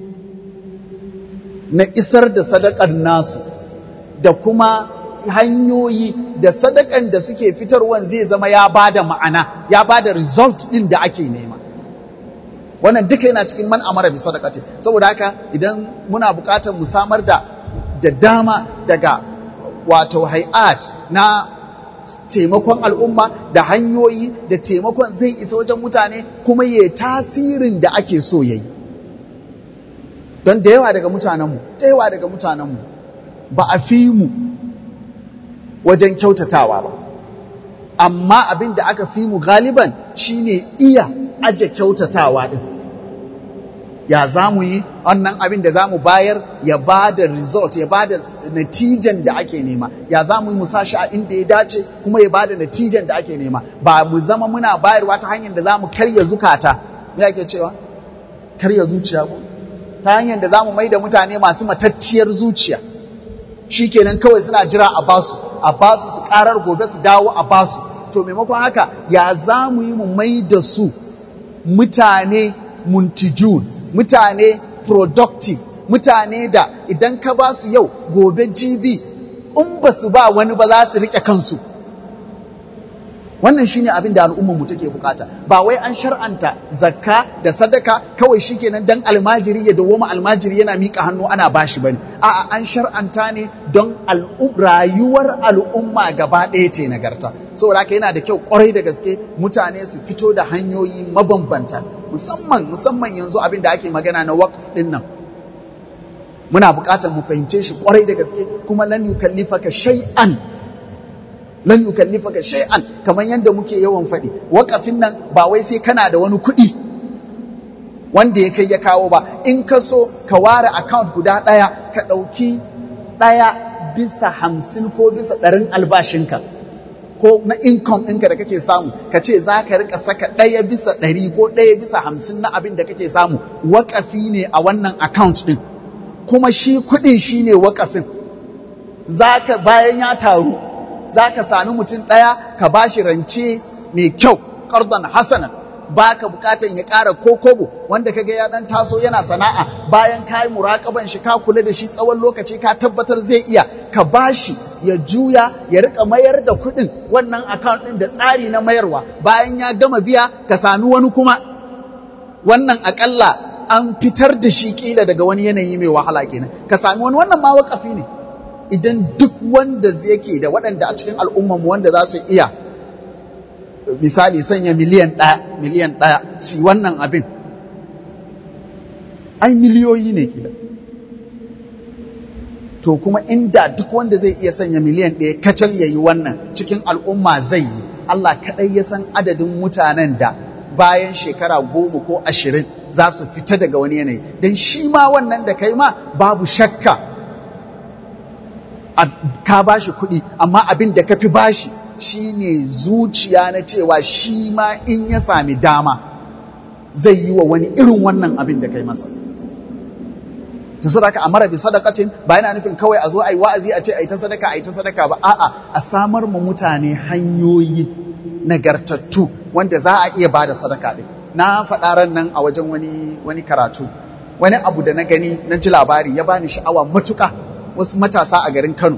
na isar da sadakar nasu da kuma hanyoyi da sadakan da suke fitarwan zai zama ya bada ma'ana ya bada result din da ake nema wannan duka yana cikin man amara bi sadaqati saboda haka idan muna buƙatar mu samar da da dama daga wato hay'at na taimakon al'umma da hanyoyi da taimakon zai isa wajen mutane kuma ya tasirin da ake so yayi don da yawa daga mutanenmu da yawa daga mutanenmu ba a fi mu wajen kyautatawa ba amma abin da aka fi mu galiban shine iya aje kyautatawa din ya za mu yi wannan abin da za mu bayar ya ba da result ya ba da natijan da ake nema ya za mu yi mu sashi a inda ya dace kuma ya ba da natijan da ake nema ba mu zama muna bayarwa ta hanyar da za mu karya zukata me ake cewa karya zuciya ko ta hanyar da za mu mai da mutane masu matacciyar zuciya shi kenan kawai suna jira a basu a basu su karar gobe su dawo a basu to maimakon haka ya za mu yi mu mai da su mutane muntijun mutane productive mutane da idan ka ba su yau gobe jibi in ba su ba wani ba za su rike kansu wannan shine abin da al'ummar mu take bukata ba wai an shar'anta zakka da sadaka kawai shikenan dan almajiri ya dawoma almajiri yana mika hannu ana bashi bane a'a an shar'anta ne don rayuwar al'umma gaba ɗaya ce nagarta saboda haka yana da kyau kwarai da gaske mutane su fito da hanyoyi mabambanta musamman musamman yanzu abin da ake magana na waqf din nan muna bukatar mu fahimce shi kwarai da gaske kuma lan yukallifaka shay'an lan yukallifaka shay'an kamar yadda muke yawan faɗi waƙafin nan ba wai sai kana da wani kuɗi wanda ya kai ya kawo ba in ka so ka ware account guda ɗaya ka ɗauki ɗaya bisa hamsin ko bisa ɗarin albashinka ko na income ɗinka da kake samu ka ce za ka rika saka ɗaya bisa ɗari ko ɗaya bisa hamsin na abin da kake samu waƙafi ne a wannan account ɗin kuma shi kuɗin shi ne waƙafin za ka bayan ya taru za ka sami mutum ɗaya ka ba shi rance mai kyau ƙardan hasanan ba ka bukatan ya ƙara ko kobo wanda ka ga ya ɗan taso yana sana'a bayan ka yi muraƙaban shi ka kula da shi tsawon lokaci ka tabbatar zai iya ka ba shi ya juya ya rika mayar da kuɗin wannan account ɗin da tsari na mayarwa bayan ya gama biya ka sami wani kuma wannan aƙalla an fitar da shi ƙila daga wani yanayi mai wahala kenan ka sami wani wannan ma waƙafi ne idan duk wanda yake da waɗanda a cikin al'ummanmu wanda za su iya misali sanya miliyan ɗaya miliyan ɗaya si wannan abin ai miliyoyi ne kila to kuma inda duk wanda zai iya sanya miliyan ɗaya kacal ya yi wannan cikin al'umma zai yi Allah kaɗai ya san adadin mutanen da bayan shekara goma ko ashirin za su fita daga wani yanayi don shi ma wannan da kai ma babu shakka ka ba shi kuɗi amma abin da ka fi ba shi shi ne zuciya na cewa shi ma in ya sami dama zai yi wa wani irin wannan abin da kai masa ta sadaka a mara bi sadakatin ba yana nufin kawai a zo a yi wa'azi a ce a yi ta sadaka a yi ta sadaka ba a'a a samar ma mutane hanyoyi nagartattu wanda za a iya ba da sadaka ɗin na faɗa ran nan a wajen wani wani karatu wani abu da na gani na ji labari ya bani sha'awa matuƙa wasu matasa a garin Kano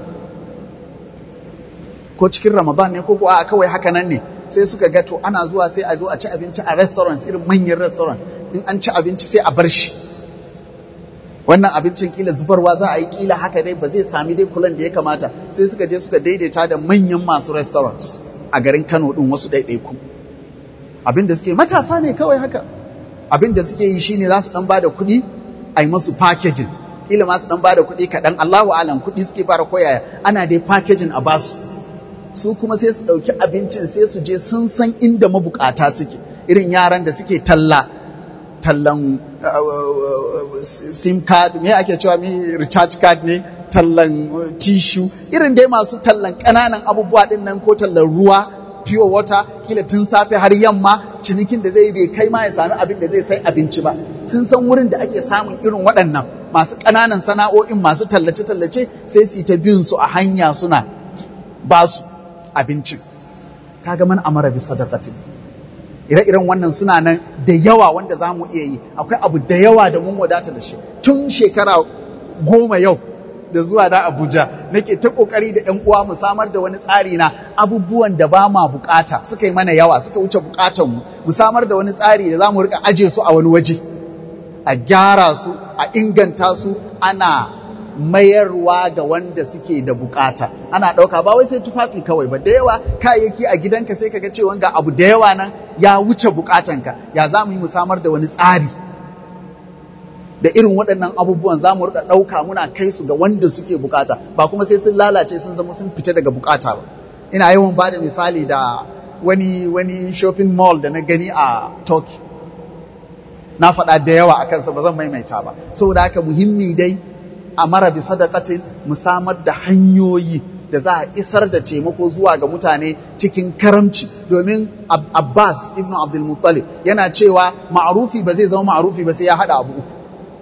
ko cikin Ramadan ne ko ko a kawai haka nan ne sai suka ga to ana zuwa sai a zo a ci abinci a restaurants irin manyan restaurant in an ci abinci sai a bar shi wannan abincin kila zubarwa za a yi kila haka dai ba zai sami dai kulan da ya kamata sai suka je suka daidaita da manyan masu restaurants a garin Kano din wasu ɗaiɗaiku abin da suke matasa ne kawai haka abin da suke yi shine za su dan bada kuɗi a yi masu packaging kila ma su dan bada kuɗi kaɗan Allahu alam kuɗi suke fara koyaya ana dai packaging a basu su kuma sai su ɗauki abincin sai su je sun san inda mabukata suke irin yaran da suke talla tallan sim card me ake cewa mi recharge card ne tallan tissue irin dai masu tallan ƙananan abubuwa ɗin nan ko tallan ruwa pure water kila tun safe har yamma cinikin da zai bai kai ma ya sami abin da zai sai abinci ba sun san wurin da ake samun irin waɗannan masu ƙananan sana'o'in masu tallace-tallace sai su yi ta bin su a hanya suna ba su abincin kaga man amara bi sadaqatin ire-iren wannan suna nan da yawa wanda za mu iya yi akwai abu da yawa da mun wadata da shi tun shekara goma yau da zuwa da Abuja nake ta kokari da ƴan uwa mu samar da wani tsari na abubuwan da ba ma bukata suka yi mana yawa suka wuce bukatan mu mu samar da wani tsari da za mu rika aje su a wani waje a gyara su a inganta su ana mayarwa ga wanda suke da bukata ana ɗauka ba wai sai tufafi kawai ba da yawa kayayyaki a gidanka sai kaga cewa ga abu da yawa nan ya wuce bukatanka ya za mu yi mu samar da wani tsari da irin waɗannan abubuwan za mu rika ɗauka muna kai su ga wanda suke bukata ba kuma sai sun lalace sun zama sun fita daga bukata ba ina yawan ba da misali da wani wani shopping mall da na gani a Turkey na faɗa da yawa a kansa ba zan maimaita ba saboda haka muhimmi dai a mara bi sadaqatin mu samar da hanyoyi da za a isar da taimako zuwa ga mutane cikin karamci domin Abbas ibn Abdul Muttalib yana cewa ma'arufi ba zai zama ma'arufi ba sai ya haɗa abu uku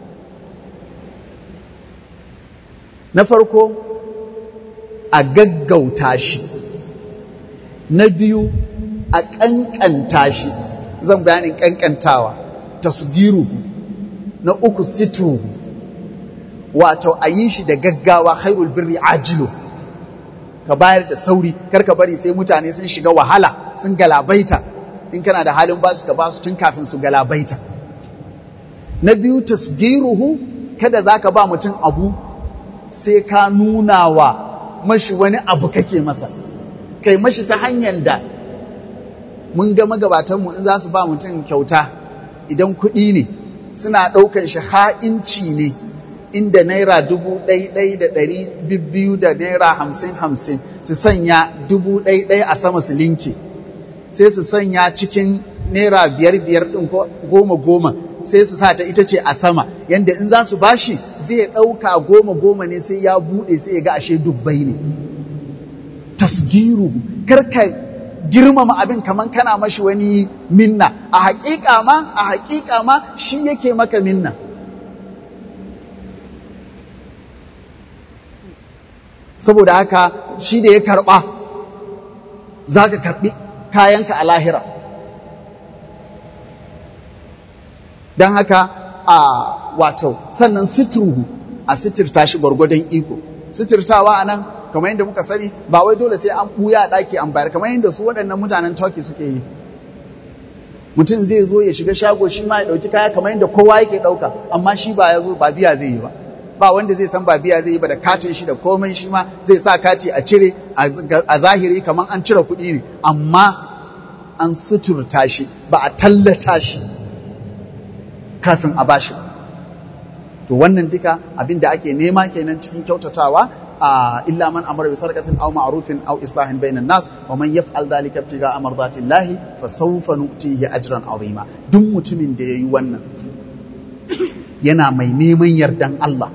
na farko a gaggauta shi na biyu a ƙanƙanta shi zan bayanin ƙanƙantawa tasgiru na uku sitru wato a yi shi da gaggawa khairul birri ajilu ka bayar da sauri kar ka bari sai mutane sun shiga wahala sun galabaita in kana da halin basu ka basu tun kafin su galabaita na biyu tasgiruhu kada zaka ba mutum abu sai ka nuna wa mashi wani abu kake masa kai mashi ta hanyar da mun ga magabatanmu in za su ba mutum kyauta idan kuɗi ne suna ɗaukan shi ha'inci ne inda naira dubu ɗai ɗai da ɗari biyu da naira hamsin hamsin su sanya dubu ɗai ɗai a sama su linke sai su sanya cikin naira biyar biyar ɗin ko goma goma sai su sa ta ita ce a sama yanda in za su bashi zai ɗauka goma goma ne sai ya buɗe sai ya ga ashe dubbai ne tasgiru karka girmama abin kaman kana mashi wani minna a haƙiƙa ma a haƙiƙa ma shi yake maka minna saboda haka shi da ya karɓa za ka karɓi kayanka a lahira don haka a wato sannan sitruhu a sitirta shi gwargwadon iko sitirtawa a nan kamar yadda muka sani ba wai dole sai an ɓuya a ɗaki an bayar kamar yadda su waɗannan mutanen turkey suke yi mutum zai zo ya shiga shago shi ma ya ɗauki kaya kamar yadda kowa yake ɗauka amma shi ba ya zo ba biya zai yi ba ba wanda zai san ba biya zai yi ba da katin shi da komai shi ma zai sa kati a cire a zahiri kamar an cire kuɗi ne amma an suturta shi ba a tallata shi kafin a bashi to wannan duka abin da ake nema kenan cikin kyautatawa a illa man amara bi sarqatin aw ma'rufin aw islahin bainan nas wa man yaf'al dhalika ibtiga amradatillahi fa sawfa nu'tihi ajran azima duk mutumin da yayi wannan yana mai neman yardan Allah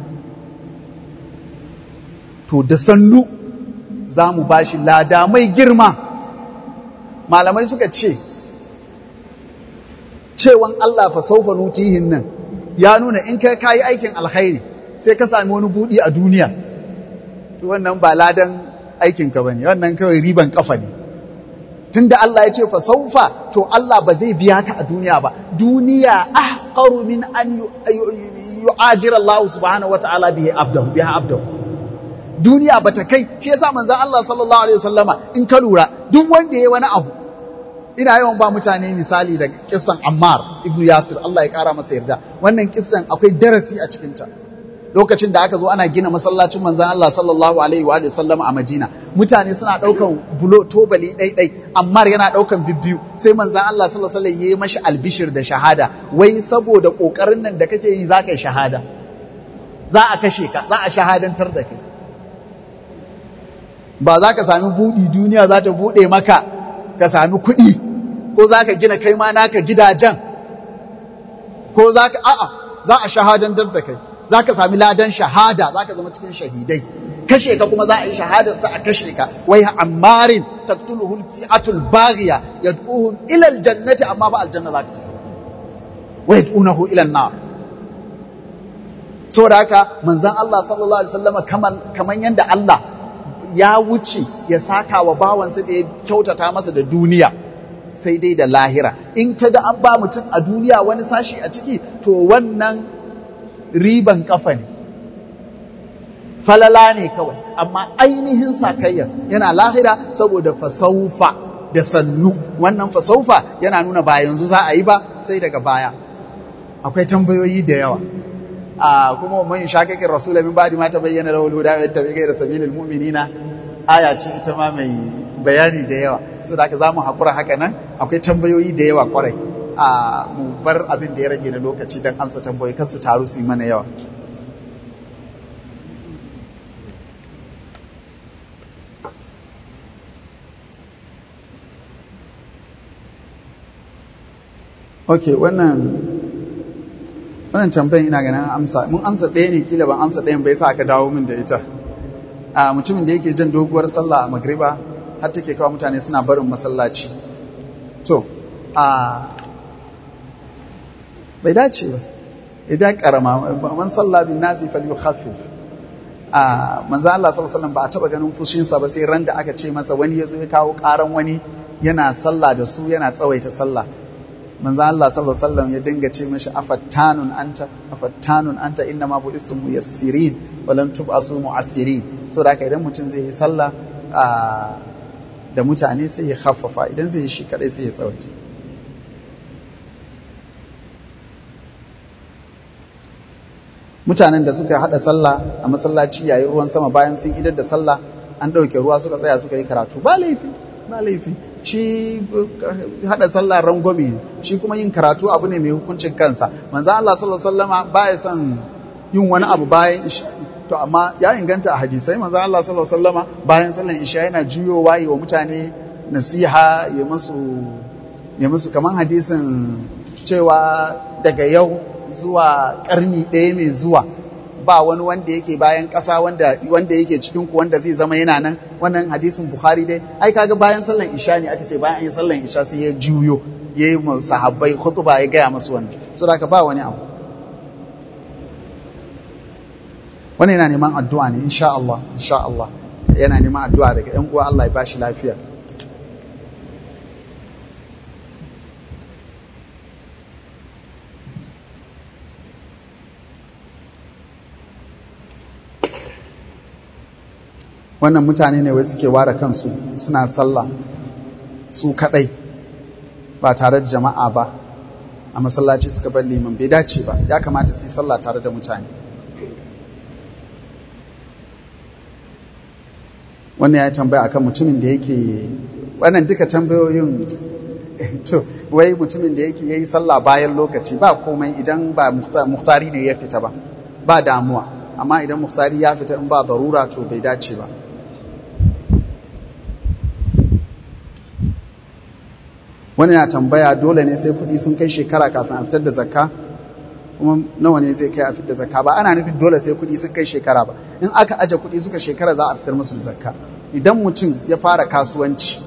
to da sannu za mu bashi lada mai girma malamai suka ce cewan Allah fa saufa nutihin nan ya nuna in kai kayi aikin alkhairi sai ka sami wani budi a duniya to wannan ba ladan aikin ka bane wannan kawai riban kafa ne tunda Allah ya ce fa saufa to Allah ba zai biya ka a duniya ba duniya ahqaru min an yu'ajira Allah subhanahu wataala bihi abdahu biha abdahu duniya bata kai shi yasa manzon Allah sallallahu alaihi wasallama in ka lura duk wanda yayi wani abu ina yawan ba mutane misali da kissan Ammar ibn Yasir Allah ya kara masa yarda wannan kissan akwai darasi a cikin ta lokacin da aka zo ana gina masallacin manzon Allah sallallahu alaihi wa sallam a Madina mutane suna daukan bulo tobali ɗai ɗai Ammar yana daukan bibbiyu sai manzon Allah sallallahu alaihi wa sallam yayi mashi albishir da shahada wai saboda kokarin nan da kake yi zaka yi shahada za a kashe ka za a shahadantar da kai ba za ka sami buɗi duniya za ta buɗe maka ka sami kuɗi ko za ka gina kai ma naka gidajen ko za ka a'a za a shahadantar da kai za ka sami ladan shahada za ka zama cikin shahidai kashe ka kuma za a yi shahadar ta a kashe ka wai ammarin taqtuluhu al-fi'atul baghiya yad'uhum ila al-jannati amma ba aljanna za ka tafi wa yad'unahu ila an-nar saboda haka manzon Allah sallallahu alaihi wasallam kaman kaman yanda Allah ya wuce ya saka wa bawansa da ya kyautata masa da duniya sai dai da lahira in kaga an ba mutum a duniya wani sashi a ciki to wannan riban kafa ne falala ne kawai amma ainihin sakayyar yana lahira saboda fasaufa da sannu wannan fasaufa yana nuna ba yanzu za a yi ba sai daga baya akwai tambayoyi da yawa a kuma man shakakin rasulun min ba'di ma tabayyana lahu al-huda wa yattabi ghayra sabilil mu'minina aya ce ita ma mai bayani da yawa so da haka zamu hakura haka nan akwai tambayoyi da yawa kwarai a mu bar abin da ya rage na lokaci dan amsa tambayoyi kan su taru su yi mana yawa ok wannan wannan tambayin ina ganin amsa mun amsa ɗaya ne kila ban amsa ɗayan bai sa aka dawo min da ita a mutumin da yake jan doguwar sallah a magriba har take kawo mutane suna barin masallaci to a bai dace ba idan karama man sallah bin nasi falyukhaffif a manzo Allah sallallahu alaihi wasallam ba a taba ganin fushinsa ba sai ran da aka ce masa wani yazo ya kawo karan wani yana sallah da su yana tsawaita sallah manzo Allah sallallahu alaihi wasallam ya dinga ce mishi afattanun anta afattanun anta inna ma buistum muyassirin wa lam tub'asu mu'assirin so da idan mutum zai yi sallah da mutane sai ya khaffafa idan zai yi shi kadai sai ya tsawaita mutanen da suka hada sallah a masallaci yayin ruwan sama bayan sun idar da sallah an dauke ruwa suka tsaya suka yi karatu ba laifi ba laifi shi hada sallah rangwame shi kuma yin karatu abu ne mai hukuncin kansa manzo Allah sallallahu alaihi wasallama baya son yin wani abu bayan to amma ya inganta a hadisai manzo Allah sallallahu alaihi wasallama bayan sallan isha yana juyowa yi wa mutane nasiha ya musu ya musu kaman hadisin cewa daga yau zuwa karni ɗaya mai zuwa ba wani wanda yake bayan ƙasa wanda wanda yake cikin ku wanda zai zama yana nan wannan hadisin Bukhari dai ai kaga bayan sallan isha ne aka ce bayan an yi sallan isha sai ya juyo ya yi sahabbai khutba ya gaya masu wannan so da ba wani abu wannan yana neman addu'a ne insha Allah insha Allah yana neman addu'a daga ƴan uwa Allah ya bashi lafiya wannan mutane ne wai suke ware kansu suna sallah su kadai ba tare da jama'a ba a masallaci suka bar liman bai dace ba ya kamata su yi sallah tare da mutane wannan ya tambaya akan mutumin da yake wannan duka tambayoyin to wai mutumin da yake yayi sallah bayan lokaci ba komai idan ba muhtari ne ya fita ba ba damuwa amma idan muhtari ya fita in ba darura to bai dace ba wani na tambaya dole ne sai kuɗi sun kai shekara kafin a fitar da zakka kuma nawa ne zai kai a fitar da zakka ba ana nufin dole sai kuɗi sun kai shekara ba in aka aje kuɗi suka shekara za a fitar musu da zakka idan mutum ya fara kasuwanci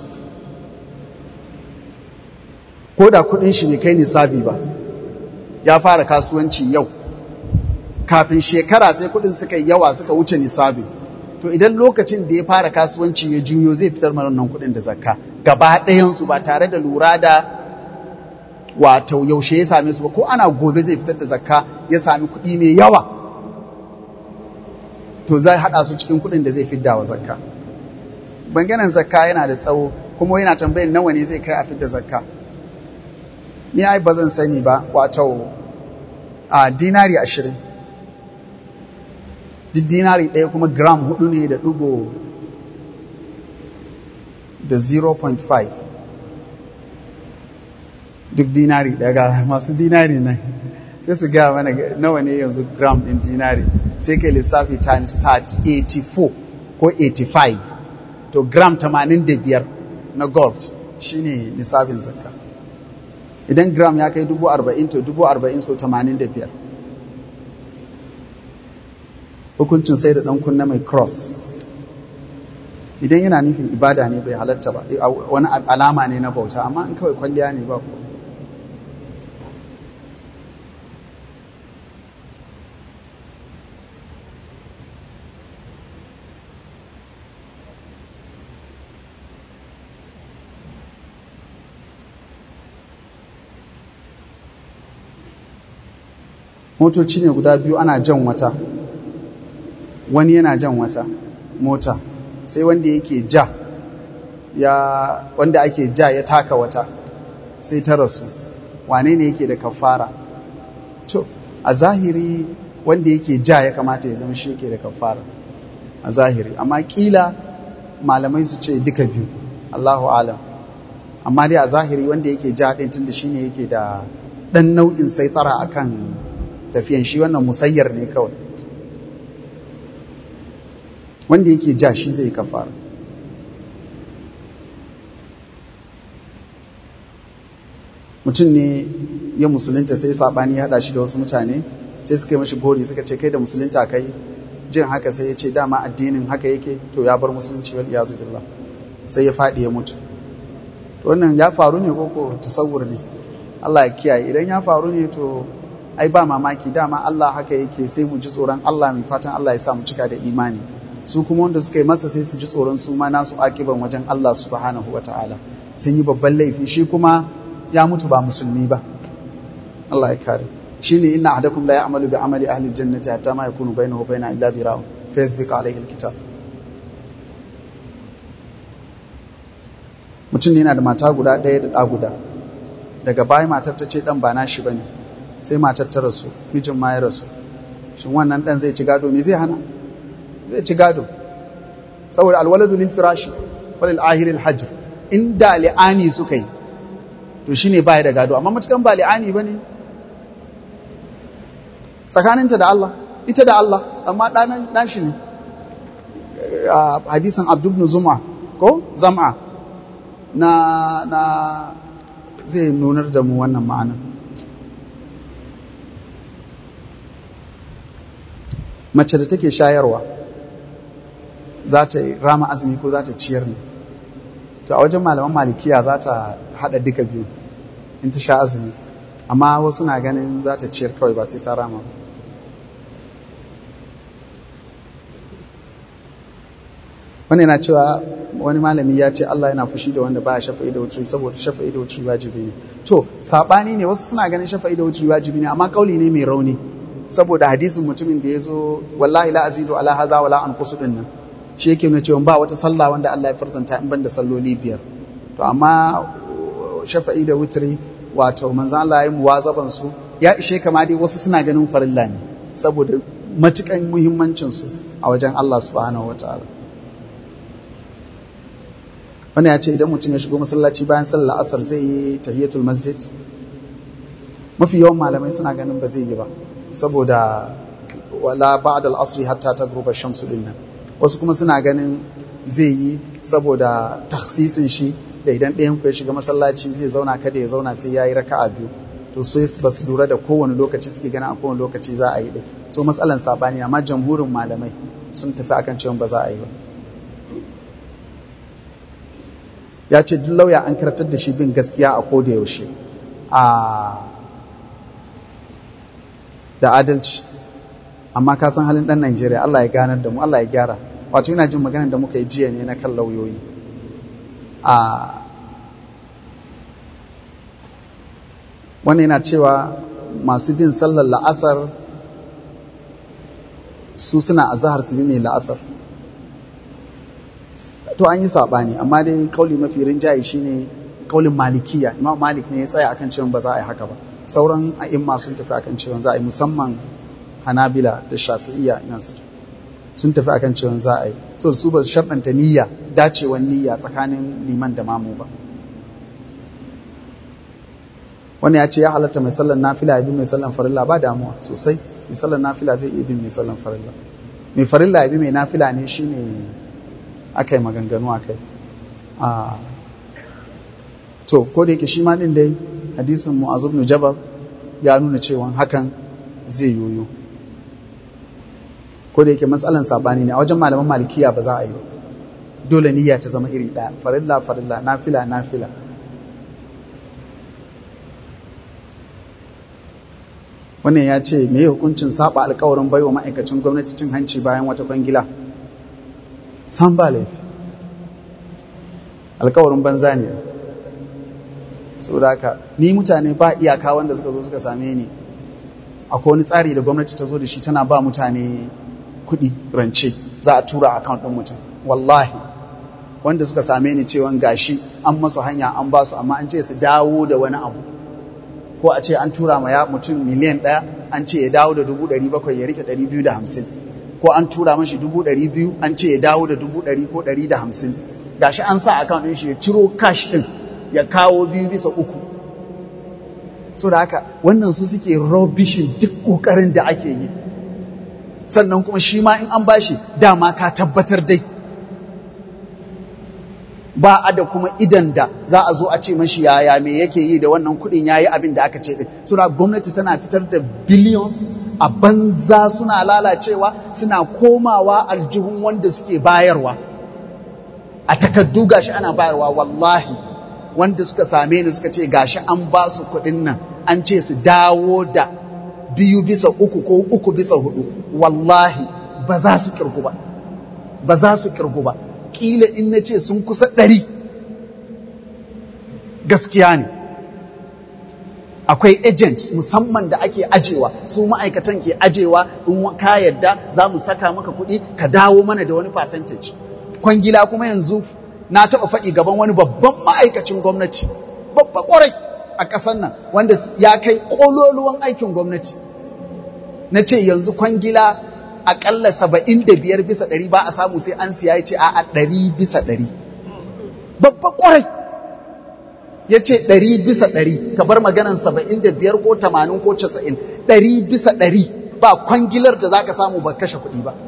ko da kuɗin shi bai kai nisabi ba ya fara kasuwanci yau kafin shekara sai kuɗin suka yawa suka wuce nisabi to idan lokacin da ya fara kasuwanci ya juyo zai fitar mana wannan kuɗin da zakka gaba ɗayansu ba tare da lura da wato yaushe ya same su ba ko ana gobe zai fitar da zakka ya sami kuɗi mai yawa to zai haɗa su cikin kuɗin da zai fidda wa zakka banganan zakka yana da tsawo kuma yana tambayin nawa ne zai kai a fidda zakka ni ai ba zan sani ba wato a dinari ashirin duk dinari ɗaya kuma gram hudu ne da ɗigo da 0.5 duk dinari daga masu dinari nan sai su gaya mana nawa ne yanzu gram ɗin dinari sai kai lissafi times 84 ko 85 to gram 85 na gold shine lissafin zakka idan gram ya kai 40,000 to 40,000 sau 85 hukuncin sai da ɗan kunna mai cross idan yana nufin ibada ne bai halatta ba wani alama ne na bauta amma in kawai kwalliya ne ba ko motoci ne guda biyu ana jan wata wani yana jan wata mota sai wanda yake ja ya wanda ake ja ya taka wata sai ta rasu wane ne yake da kafara to a zahiri wanda yake ja ya kamata ya zama shi yake da kafara a zahiri amma kila malamai su ce duka biyu Allahu alam amma dai a zahiri wanda yake ja din tunda shine yake da dan nau'in saitara akan tafiyan shi wannan musayyar ne kawai wanda yake ja shi zai kafara mutum ne ya musulunta sai sabani ya hada shi da wasu mutane sai suka yi mashi gori suka ce kai da musulunta kai jin haka sai ya ce dama addinin haka yake to ya bar musulunci wal iyazu billah sai ya faɗi ya mutu to wannan ya faru ne ko ko tasawur ne Allah ya kiyaye idan ya faru ne to ai ba mamaki dama Allah haka yake sai mu ji tsoron Allah mai fatan Allah ya sa mu cika da imani su kuma wanda suka yi masa sai su ji tsoron su ma nasu akiban wajen Allah subhanahu wataala sun yi babban laifi shi kuma ya mutu ba musulmi ba Allah ya kare shine inna ahadakum la ya'malu bi amali ahli aljannati hatta ma yakunu bainahu wa bainaha illa dhira'un facebook alayhi alkitab mutum ne yana da mata guda ɗaya da ɗa guda daga baya matar ta ce ɗan ba nashi bane sai matar ta rasu mijin ma ya rasu shin wannan ɗan zai ci gado me zai hana zai ci gado saboda alwaladu lil firashi walil ahiril hajr inda li'ani suka yi to shine baya da gado amma matukan ba li'ani bane tsakaninta da Allah ita da Allah amma ɗanan nashi ne hadisin abdubnu zuma ko zam'a na na zai nunar da mu wannan ma'ana mace da take shayarwa za ta rama azumi ko za ta ciyar ne to a wajen malaman malikiya za ta haɗa duka biyu in ta sha azumi amma wasu na ganin za ta ciyar kawai ba sai ta rama ba wani yana cewa wani malami ya ce Allah yana fushi da wanda ba shafa'i da wuturi saboda shafa'i da wuturi wajibi ne to sabani ne wasu suna ganin shafa'i da wuturi wajibi ne amma kauli ne mai rauni saboda hadisin mutumin da ya zo wallahi la azidu ala hadha wala anqusu din nan shi yake nuna cewa ba wata sallah wanda Allah ya fartanta in banda salloli biyar to amma shafa'i da wuturi wato manzon Allah ya yi muwazaban su ya ishe kama dai wasu suna ganin farilla ne saboda matukan muhimmancin su a wajen Allah subhanahu wataala wani ya ce idan mutum ya shigo masallaci bayan sallar asar zai yi tahiyatul masjid mafi yawan malamai suna ganin ba zai yi ba saboda wala ba'da al-asr hatta tagruba shamsu din nan wasu kuma suna ganin zai yi saboda takhsisin shi da idan ɗayan ku ya shiga masallaci zai zauna kada ya zauna sai yayi raka'a biyu to sai ba su lura da kowane lokaci suke ganin a kowane lokaci za a yi din so matsalan sabani amma jamhurin malamai sun tafi akan cewa ba za a yi ba ya ce duk lauya an karatar da shi bin gaskiya a koda yaushe a da adalci amma ka san halin dan Najeriya Allah ya ganar da mu Allah ya gyara wato ina jin maganar da muka yi jiya ne na kan lauyoyi a wannan yana cewa masu bin sallar la'asar su suna azahar su bi mai la'asar to an yi saɓani amma dai kauli mafi rinjaye shine kaulin malikiya imam malik ne ya tsaya akan cewa ba za a yi haka ba sauran a'imma sun tafi akan cewa za a yi musamman hanabila da shafi'iyya ina su sun tafi akan cewa za a yi so su ba su sharɗanta niyya dacewan niyya tsakanin liman da mamu ba wani ya ce ya halatta mai sallar nafila ya bi mai sallar farilla ba damuwa sosai mai sallar nafila zai iya bin mai sallar farilla mai farilla ya bi mai nafila ne shine aka yi maganganu a kai to ko da yake shi ma din dai hadisin mu'az ibn jabal ya nuna cewa hakan zai yoyo ko da yake matsalan sabani ne a wajen malaman malikiya ba za a yi ba dole niyya ta zama iri ɗaya farilla farilla nafila nafila wannan ya ce me hukuncin saba alkawarin baiwa ma'aikacin gwamnati cin hanci bayan wata kwangila san ba laifi alkawarin banza ne saboda haka ni mutane ba iyaka wanda suka zo suka same ni akwai wani tsari da gwamnati ta zo da shi tana ba mutane kuɗi rance za a tura account ɗin mutum wallahi wanda suka same ni cewa gashi an masu hanya an ba su amma an ce su dawo da wani abu ko a ce an tura ma ya mutum miliyan ɗaya an ce ya dawo da dubu ɗari bakwai ya rike ɗari biyu da hamsin ko an tura mashi dubu ɗari biyu an ce ya dawo da dubu ɗari ko ɗari da hamsin gashi an sa account ɗin shi ya ciro cash ɗin ya kawo biyu bisa uku so da haka wannan su suke robishin duk ƙoƙarin da ake yi sannan kuma shi ma in an bashi dama ka tabbatar dai ba a da kuma idan da za a zo a ce mashi yaya me yake yi da wannan kuɗin yayi abin da aka ce din suna gwamnati tana fitar da billions a banza suna lalacewa suna komawa aljihun wanda suke bayarwa a takaddu gashi ana bayarwa wallahi wanda suka same ni suka ce gashi an ba su kuɗin nan an ce su dawo da biyu bisa uku ko uku bisa hudu wallahi ba za su kirgu ba ba za su kirgu ba kila in na ce sun kusa ɗari gaskiya ne akwai agents musamman da ake ajewa su ma'aikatan ke ajewa in ka yadda za mu saka maka kuɗi ka dawo mana da wani percentage kwangila kuma yanzu na taɓa faɗi gaban wani babban ma'aikacin gwamnati babba ƙwarai a ƙasar nan wanda ya kai ƙololuwan aikin gwamnati na ce yanzu kwangila aƙalla saba'in da biyar bisa ɗari ba a samu sai an siya ya ce a ɗari bisa ɗari babba ƙwarai ya ce ɗari bisa ɗari ka bar maganan saba'in da biyar ko tamanin ko casa'in ɗari bisa ɗari ba kwangilar da za ka samu ba kashe kuɗi ba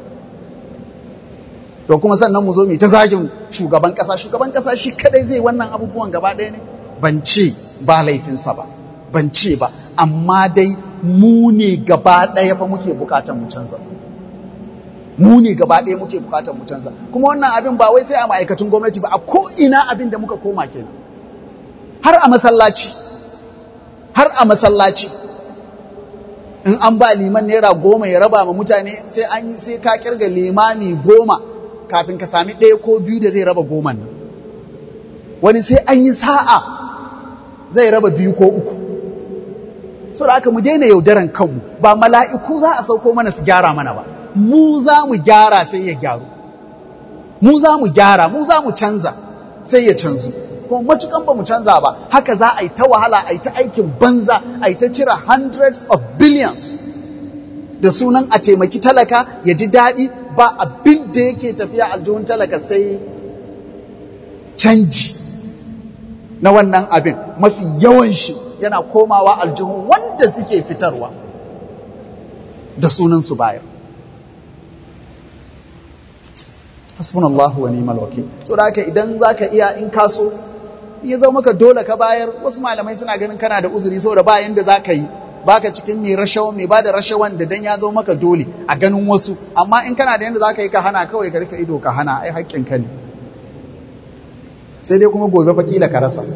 to kuma sannan mu zo mu ta zagin shugaban ƙasa shugaban ƙasa shi kadai zai wannan abubuwan gaba ɗaya ne ban ce ba laifinsa ba ban ce ba amma dai mu ne gaba ɗaya fa muke bukatar mu canza mu ne gaba ɗaya muke bukatar mu canza kuma wannan abin ba wai sai a ma'aikatun gwamnati ba a ko ina abin da muka koma kenan har a masallaci har a masallaci in an ba liman naira goma ya raba ma mutane sai an sai ka kirga limami goma kafin ka sami ɗaya ko biyu da zai raba goman nan wani sai an yi sa'a zai raba biyu ko uku so da haka mu daina yaudaran kanmu ba mala'iku za a sauko mana su gyara mana ba mu za mu gyara sai ya gyaru mu za mu gyara mu za mu canza sai ya canzu kuma matukan ba mu canza ba haka za a yi ta wahala a yi ta aikin banza a yi ta cire hundreds of billions da sunan a taimaki talaka ya ji daɗi ba abin da yake tafiya aljihun talaka sai canji na wannan abin mafi yawan shi yana komawa aljihun wanda suke fitarwa da sunan su bayar hasbunallahu wa ni'mal wakil so da haka idan zaka iya in kaso ya zama maka dole ka bayar wasu malamai suna ganin kana da uzuri saboda ba yanda zaka yi baka cikin mai rashawa mai bada rashawan da dan ya zama maka dole a ganin wasu amma in kana da yanda zaka yi ka hana kawai ka rufe ido ka hana ai haƙƙin ka ne sai dai kuma gobe fakila ka rasa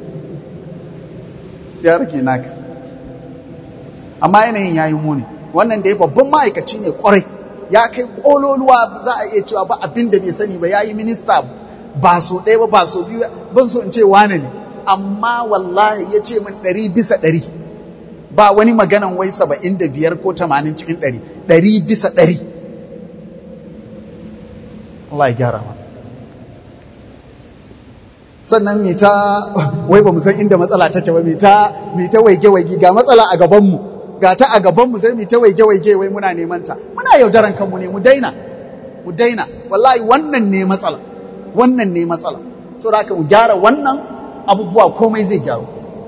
ya rage naka amma yanayin yayi muni wannan da ya babban ma'aikaci ne kwarai ya kai kololuwa za a iya cewa ba abin da bai sani ba ya yi minista ba so ɗaya ba ba so biyu ban so in ce wane ne amma wallahi ya ce min ɗari bisa ɗari ba wani maganan wai saba'in da biyar ko tamanin cikin ɗari ɗari bisa ɗari Allah ya gyara ma sannan mai ta wai ba mu san inda matsala take ba mai ta mai ta waige-waige ga matsala a gabanmu ga ta a gabanmu sai mu ta waige-waige wai muna neman ta muna yaudaran kanmu ne mu daina mu daina wallahi wannan ne matsala wannan ne matsala saboda haka mu gyara wannan abubuwa komai zai gyaru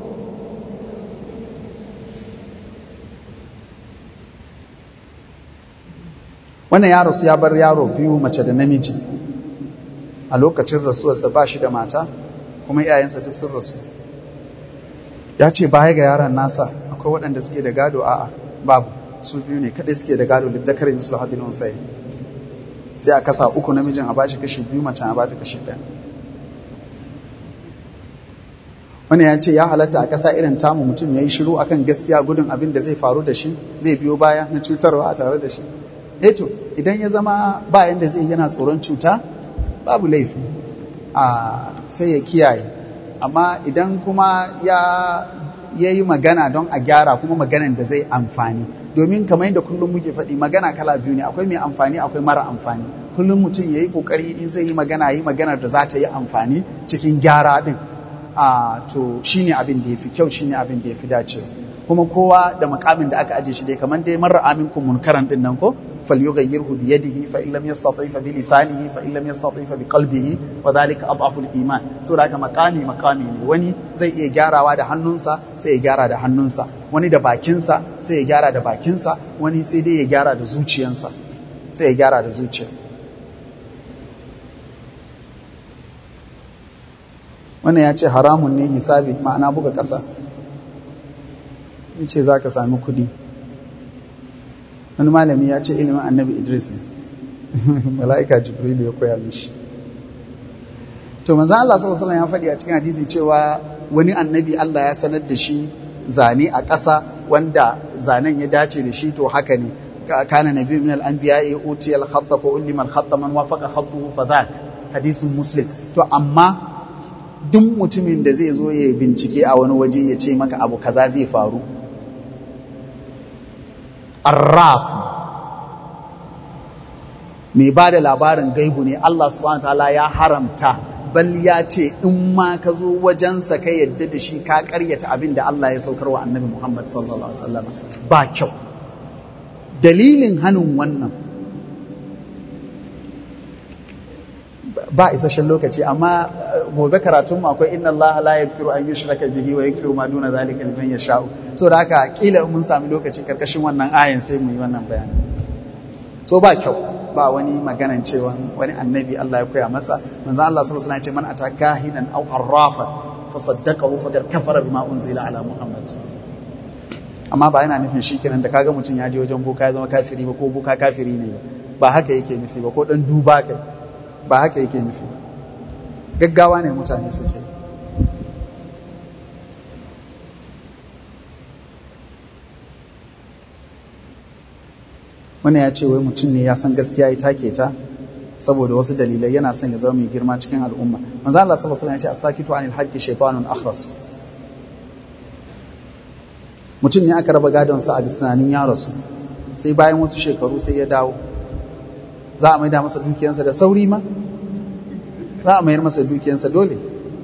wannan yaro su ya bar yaro biyu mace da namiji a lokacin rasuwarsa ba shi da mata kuma iyayensa duk sun rasu ya ce baya ga yaron nasa akwai waɗanda suke da gado a'a babu su biyu ne kaɗai suke da gado liddakar mislu hadin unsai sai a kasa uku namijin a bashi kashi biyu mace a bata kashi ɗaya wani ya ce ya halatta a ƙasa irin tamu mutum ya yi shiru akan gaskiya gudun abin da zai faru da shi zai biyo baya na cutarwa a tare da shi eto idan ya zama bayan da zai yana tsoron cuta babu laifi a sai ya kiyaye amma idan kuma ya ya yi magana don a gyara kuma maganan da zai amfani domin kamar yadda kullum muke faɗi magana kala biyu ne akwai mai amfani akwai mara amfani kullum mutum ya yi ƙoƙari in zai yi magana yi maganar da za ta yi amfani cikin gyara ɗin a to shine abin da ya fi kyau shine abin da ya fi dacewa kuma kowa da makamin da aka aje shi dai kamar dai marar aminkum munkaran din nan ko falyughayyirhu bi yadihi fa in lam yastati fa bi lisanihi fa in lam yastati fa bi qalbihi wa dhalika adhafu al-iman so da haka makami makami ne wani zai iya gyarawa da hannunsa sai ya gyara da hannunsa wani da bakinsa sai ya gyara da bakinsa wani sai dai ya gyara da zuciyansa sai ya gyara da zuciya wannan ya ce haramun ne hisabi ma'ana buga ƙasa in ce za ka sami kudi wani malami ya ce ilimin annabi idris ne mala'ika jibrilu ya koya mishi to manzan Allah sallallahu alaihi ya faɗi a cikin hadisi cewa wani annabi Allah ya sanar da shi zane a ƙasa wanda zanen ya dace da shi to haka ne kana nabi min al-anbiya uti al-khatta fa ulima al-khatta man wafaqa khattuhu fa dhak hadisin muslim to amma duk mutumin da zai zo ya bincike a wani waje ya ce maka abu kaza zai faru arraf mai ba da labarin gaibu ne Allah subhanahu ta'ala ya haramta bal ya ce in ma ka zo wajensa ka yadda da shi ka karyata abin da Allah ya saukar wa annabi Muhammad sallallahu alaihi wasallam ba kyau dalilin hannun wannan ba isasshen lokaci amma gobe karatun mu akwai inna Allah la yaghfiru an yushraka bihi wa yaghfiru ma duna zalika liman yasha'u so da haka kila mun sami lokaci karkashin wannan ayan sai mu yi wannan bayani so ba kyau ba wani maganan cewa wani annabi Allah ya koya masa manzo Allah sallallahu alaihi wasallam ya ce man ataka hinan aw arrafa fa saddaqahu faqad kafara bima unzila ala muhammad amma ba yana nufin shikenan da kaga mutum ya je wajen boka ya zama kafiri ba ko boka kafiri ne ba haka yake nufi ba ko dan duba kai ba haka yake nufi gaggawa ne mutane suke wani ya ce wai mutum ne ya san gaskiya ya take ta saboda wasu dalilai yana son ya zama mai girma cikin al'umma manzo Allah sallallahu alaihi wasallam ya ce as-sakitu anil haqqi shaytanun akhras mutum ne aka raba gadon sa a tunanin ya rasu sai bayan wasu shekaru sai ya dawo za a maida masa dukiyansa da sauri ma za a mayar masa dukiyansa dole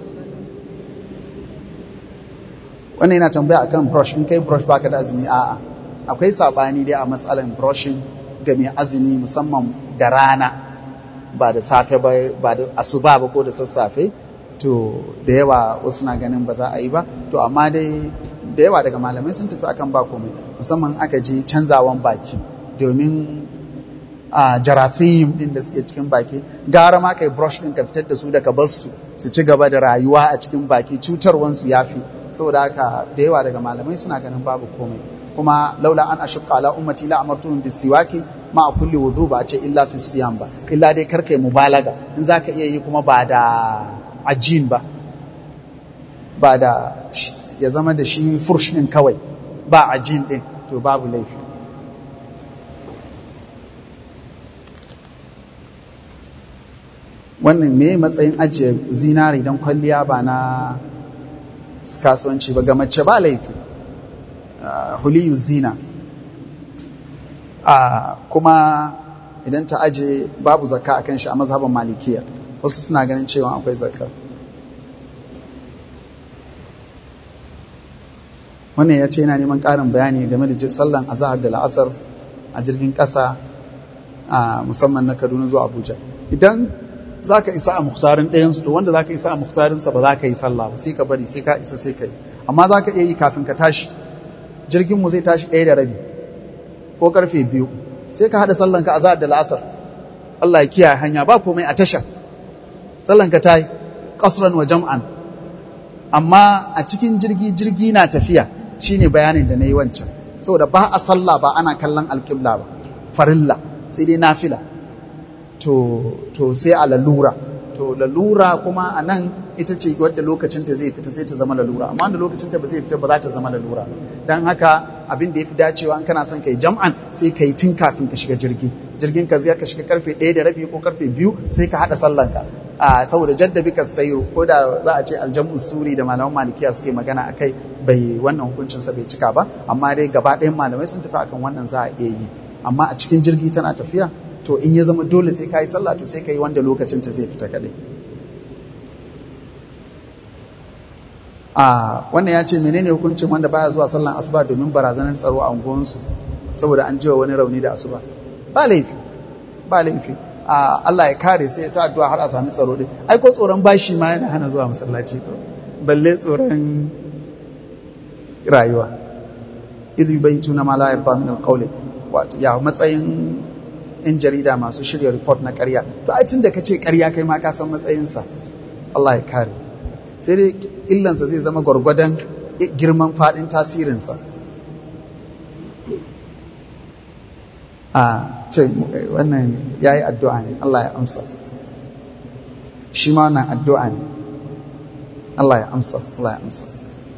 wannan yana tambaya akan brush in kai brush baka da azumi a'a akwai sabani dai a matsalan brushing ga mai azumi musamman da rana ba da safe ba ba da asuba ba ko da sassafe to da yawa wasu na ganin ba za a yi ba to amma dai da yawa daga malamai sun tafi akan ba komai musamman aka je canzawan baki domin a jarathim din da suke cikin baki gara ma kai brush din ka fitar da su daga basu su ci gaba da rayuwa a cikin baki cutarwansu ya fi saboda haka da yawa daga malamai suna ganin babu komai kuma laula an ashqa ala ummati la amartuhum bisiwaki ma a kulli wudu ba a ce illa fi siyam ba illa dai karkai mubalaga in zaka iya yi kuma ba da ajin ba ba da ya zama da shi fursh din kawai ba ajin din to babu laifi wannan me matsayin ajiye zinari don kwalliya ba na kasuwanci ba ga mace ba laifi huliyu zina kuma idan ta aje babu zakka akan shi a mazhaban malikiya wasu suna ganin cewa akwai zakka wannan ya ce yana neman ƙarin bayani game da sallan azahar da la'asar a jirgin ƙasa musamman na kaduna zuwa abuja idan za ka isa a muhtarin ɗayansu to wanda za ka isa a muhtarinsa ba za ka yi sallah ba sai ka bari sai ka isa sai ka yi amma za ka iya yi kafin ka tashi jirginmu zai tashi ɗaya da rabi ko karfe biyu sai ka haɗa sallanka a da la'asar Allah ya kiyaye hanya ba komai a tasha sallanka ta yi ƙasran wa jam'an amma a cikin jirgi jirgi na tafiya shine bayanin da na yi wancan saboda ba a sallah ba ana kallon alƙibla ba farilla sai dai nafila to to sai a lalura to lalura kuma a nan ita ce wadda lokacinta zai fita sai ta zama lalura amma da lokacinta ba zai fita ba za ta zama lalura don haka abin da ya fi dacewa in kana son kai jam'an sai ka yi tun kafin ka shiga jirgi jirgin ka zai ka shiga karfe ɗaya da rabi ko karfe biyu sai ka haɗa sallanka a saboda jaddabi ka sayo ko da za a ce aljamu suri da malaman malikiya suke magana a kai bai wannan hukuncinsa bai cika ba amma dai gaba ɗayan malamai sun tafi akan wannan za a iya yi amma a cikin jirgi tana tafiya to in ya zama dole sai ka yi sallah to sai ka yi wanda lokacin ta zai fita kaɗai a wannan ya ce menene hukuncin wanda baya zuwa sallan asuba domin barazanar tsaro a unguwansu saboda an jiwa wani rauni da asuba ba laifi ba laifi a Allah ya kare sai ta addu'a har a sami tsaro din ai ko tsoron bashi ma yana hana zuwa masallaci ko balle tsoron rayuwa idh yubaytuna ma la yarda min alqawli wato ya matsayin in jarida masu shirya report na ƙarya to ai tun da kace ƙarya kai ma ka san matsayinsa Allah ya kare sai dai illansa zai zama gwargwadon girman faɗin tasirinsa a ce wannan ya yi addu'a ne Allah ya amsa shi ma wannan addu'a ne Allah ya amsa Allah ya amsa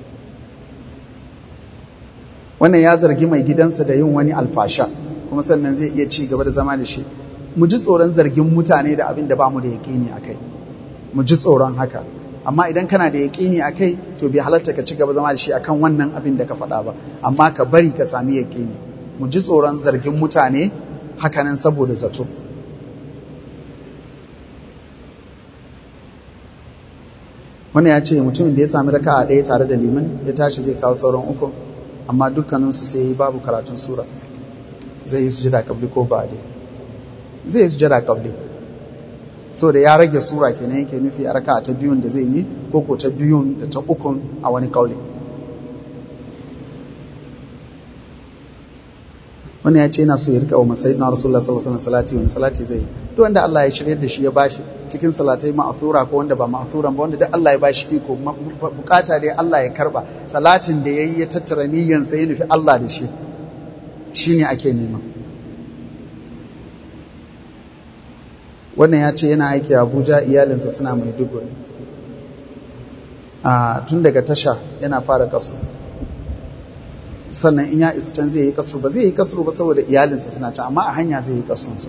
wannan ya zargi mai gidansa da yin wani alfasha kuma sannan zai iya ci gaba da zama da shi mu ji tsoron zargin mutane da abin da ba mu da yaƙini a kai mu ji tsoron haka amma idan kana da yaƙini a kai to bai halarta ka ci gaba zama da shi akan wannan abin da ka faɗa ba amma ka bari ka sami yaƙini mu ji tsoron zargin mutane hakanan saboda zato wani ya ce mutumin da ya sami raka a ɗaya tare da liman ya tashi zai kawo sauran uku amma dukkaninsu sai yi babu karatun sura zai yi sujada kabli ko ba dai zai yi sujada kabli so da ya rage sura kenan yake nufi a raka ta biyun da zai yi ko ko ta biyun da ta ukun a wani kauli wani ya ce yana so ya rika wa masai na rasulullah sallallahu alaihi salati wani salati zai yi duk wanda Allah ya shirya da shi ya bashi cikin salatai ma'athura ko wanda ba ma'athuran ba wanda duk Allah ya bashi iko bukata dai Allah ya karba salatin da yayi ya tattara niyyan sai ya nufi Allah da shi shine ake nema wannan ya ce yana aiki a abuja iyalinsa suna mai dubu a tun daga tasha yana fara kasu sannan in ya isa can zai yi kasu ba zai yi kasu ba saboda iyalinsa suna can amma a hanya zai yi kasunsa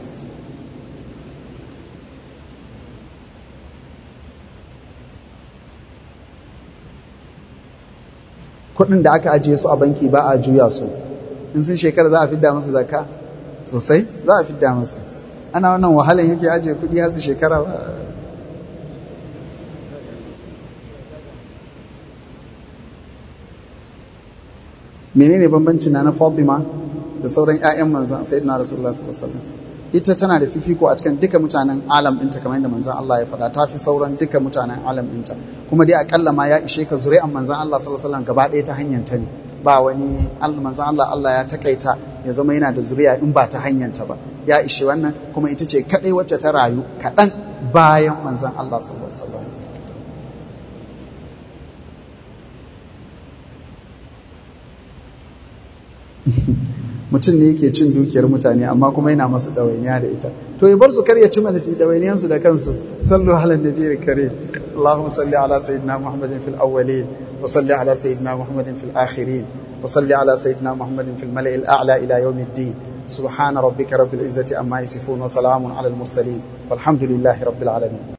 kudin da aka ajiye su a banki ba a juya su in sun shekara za a fidda musu zakka sosai za a fidda musu ana wannan wahalan yake ajiye kudi har su shekara ba menene bambanci na na Fatima da sauran ƴaƴan manzon sayyidina Rasulullah sallallahu alaihi wasallam ita tana da fifiko a cikin duka mutanen alam ɗinta kamar yadda manzon Allah ya faɗa ta fi sauran duka mutanen alam ɗinta kuma dai akalla ma ya ishe ka zuri'an manzon Allah sallallahu alaihi wasallam gaba ɗaya ta hanyar ta ne ba wani manzon Allah Allah ya takaita ya zama yana da zuriya in ba ta hanyar ta ba ya ishe wannan kuma ita ce kaɗai wacce ta rayu kaɗan bayan manzon Allah sallallahu alaihi wasallam mutum ne yake cin dukiyar mutane amma kuma yana masu ɗawainiya da ita to ya bar su kar ya ci mana su ɗawainiyansu da kansu sallu ala nabiyyi kare Allahumma salli ala sayyidina Muhammadin fil awwalin wa salli ala sayyidina Muhammadin fil akhirin wa salli ala sayyidina Muhammadin fil mala'il a'la ila yawmiddin subhana rabbika rabbil izzati amma yasifun wa salamun ala al mursalin walhamdulillahi rabbil alamin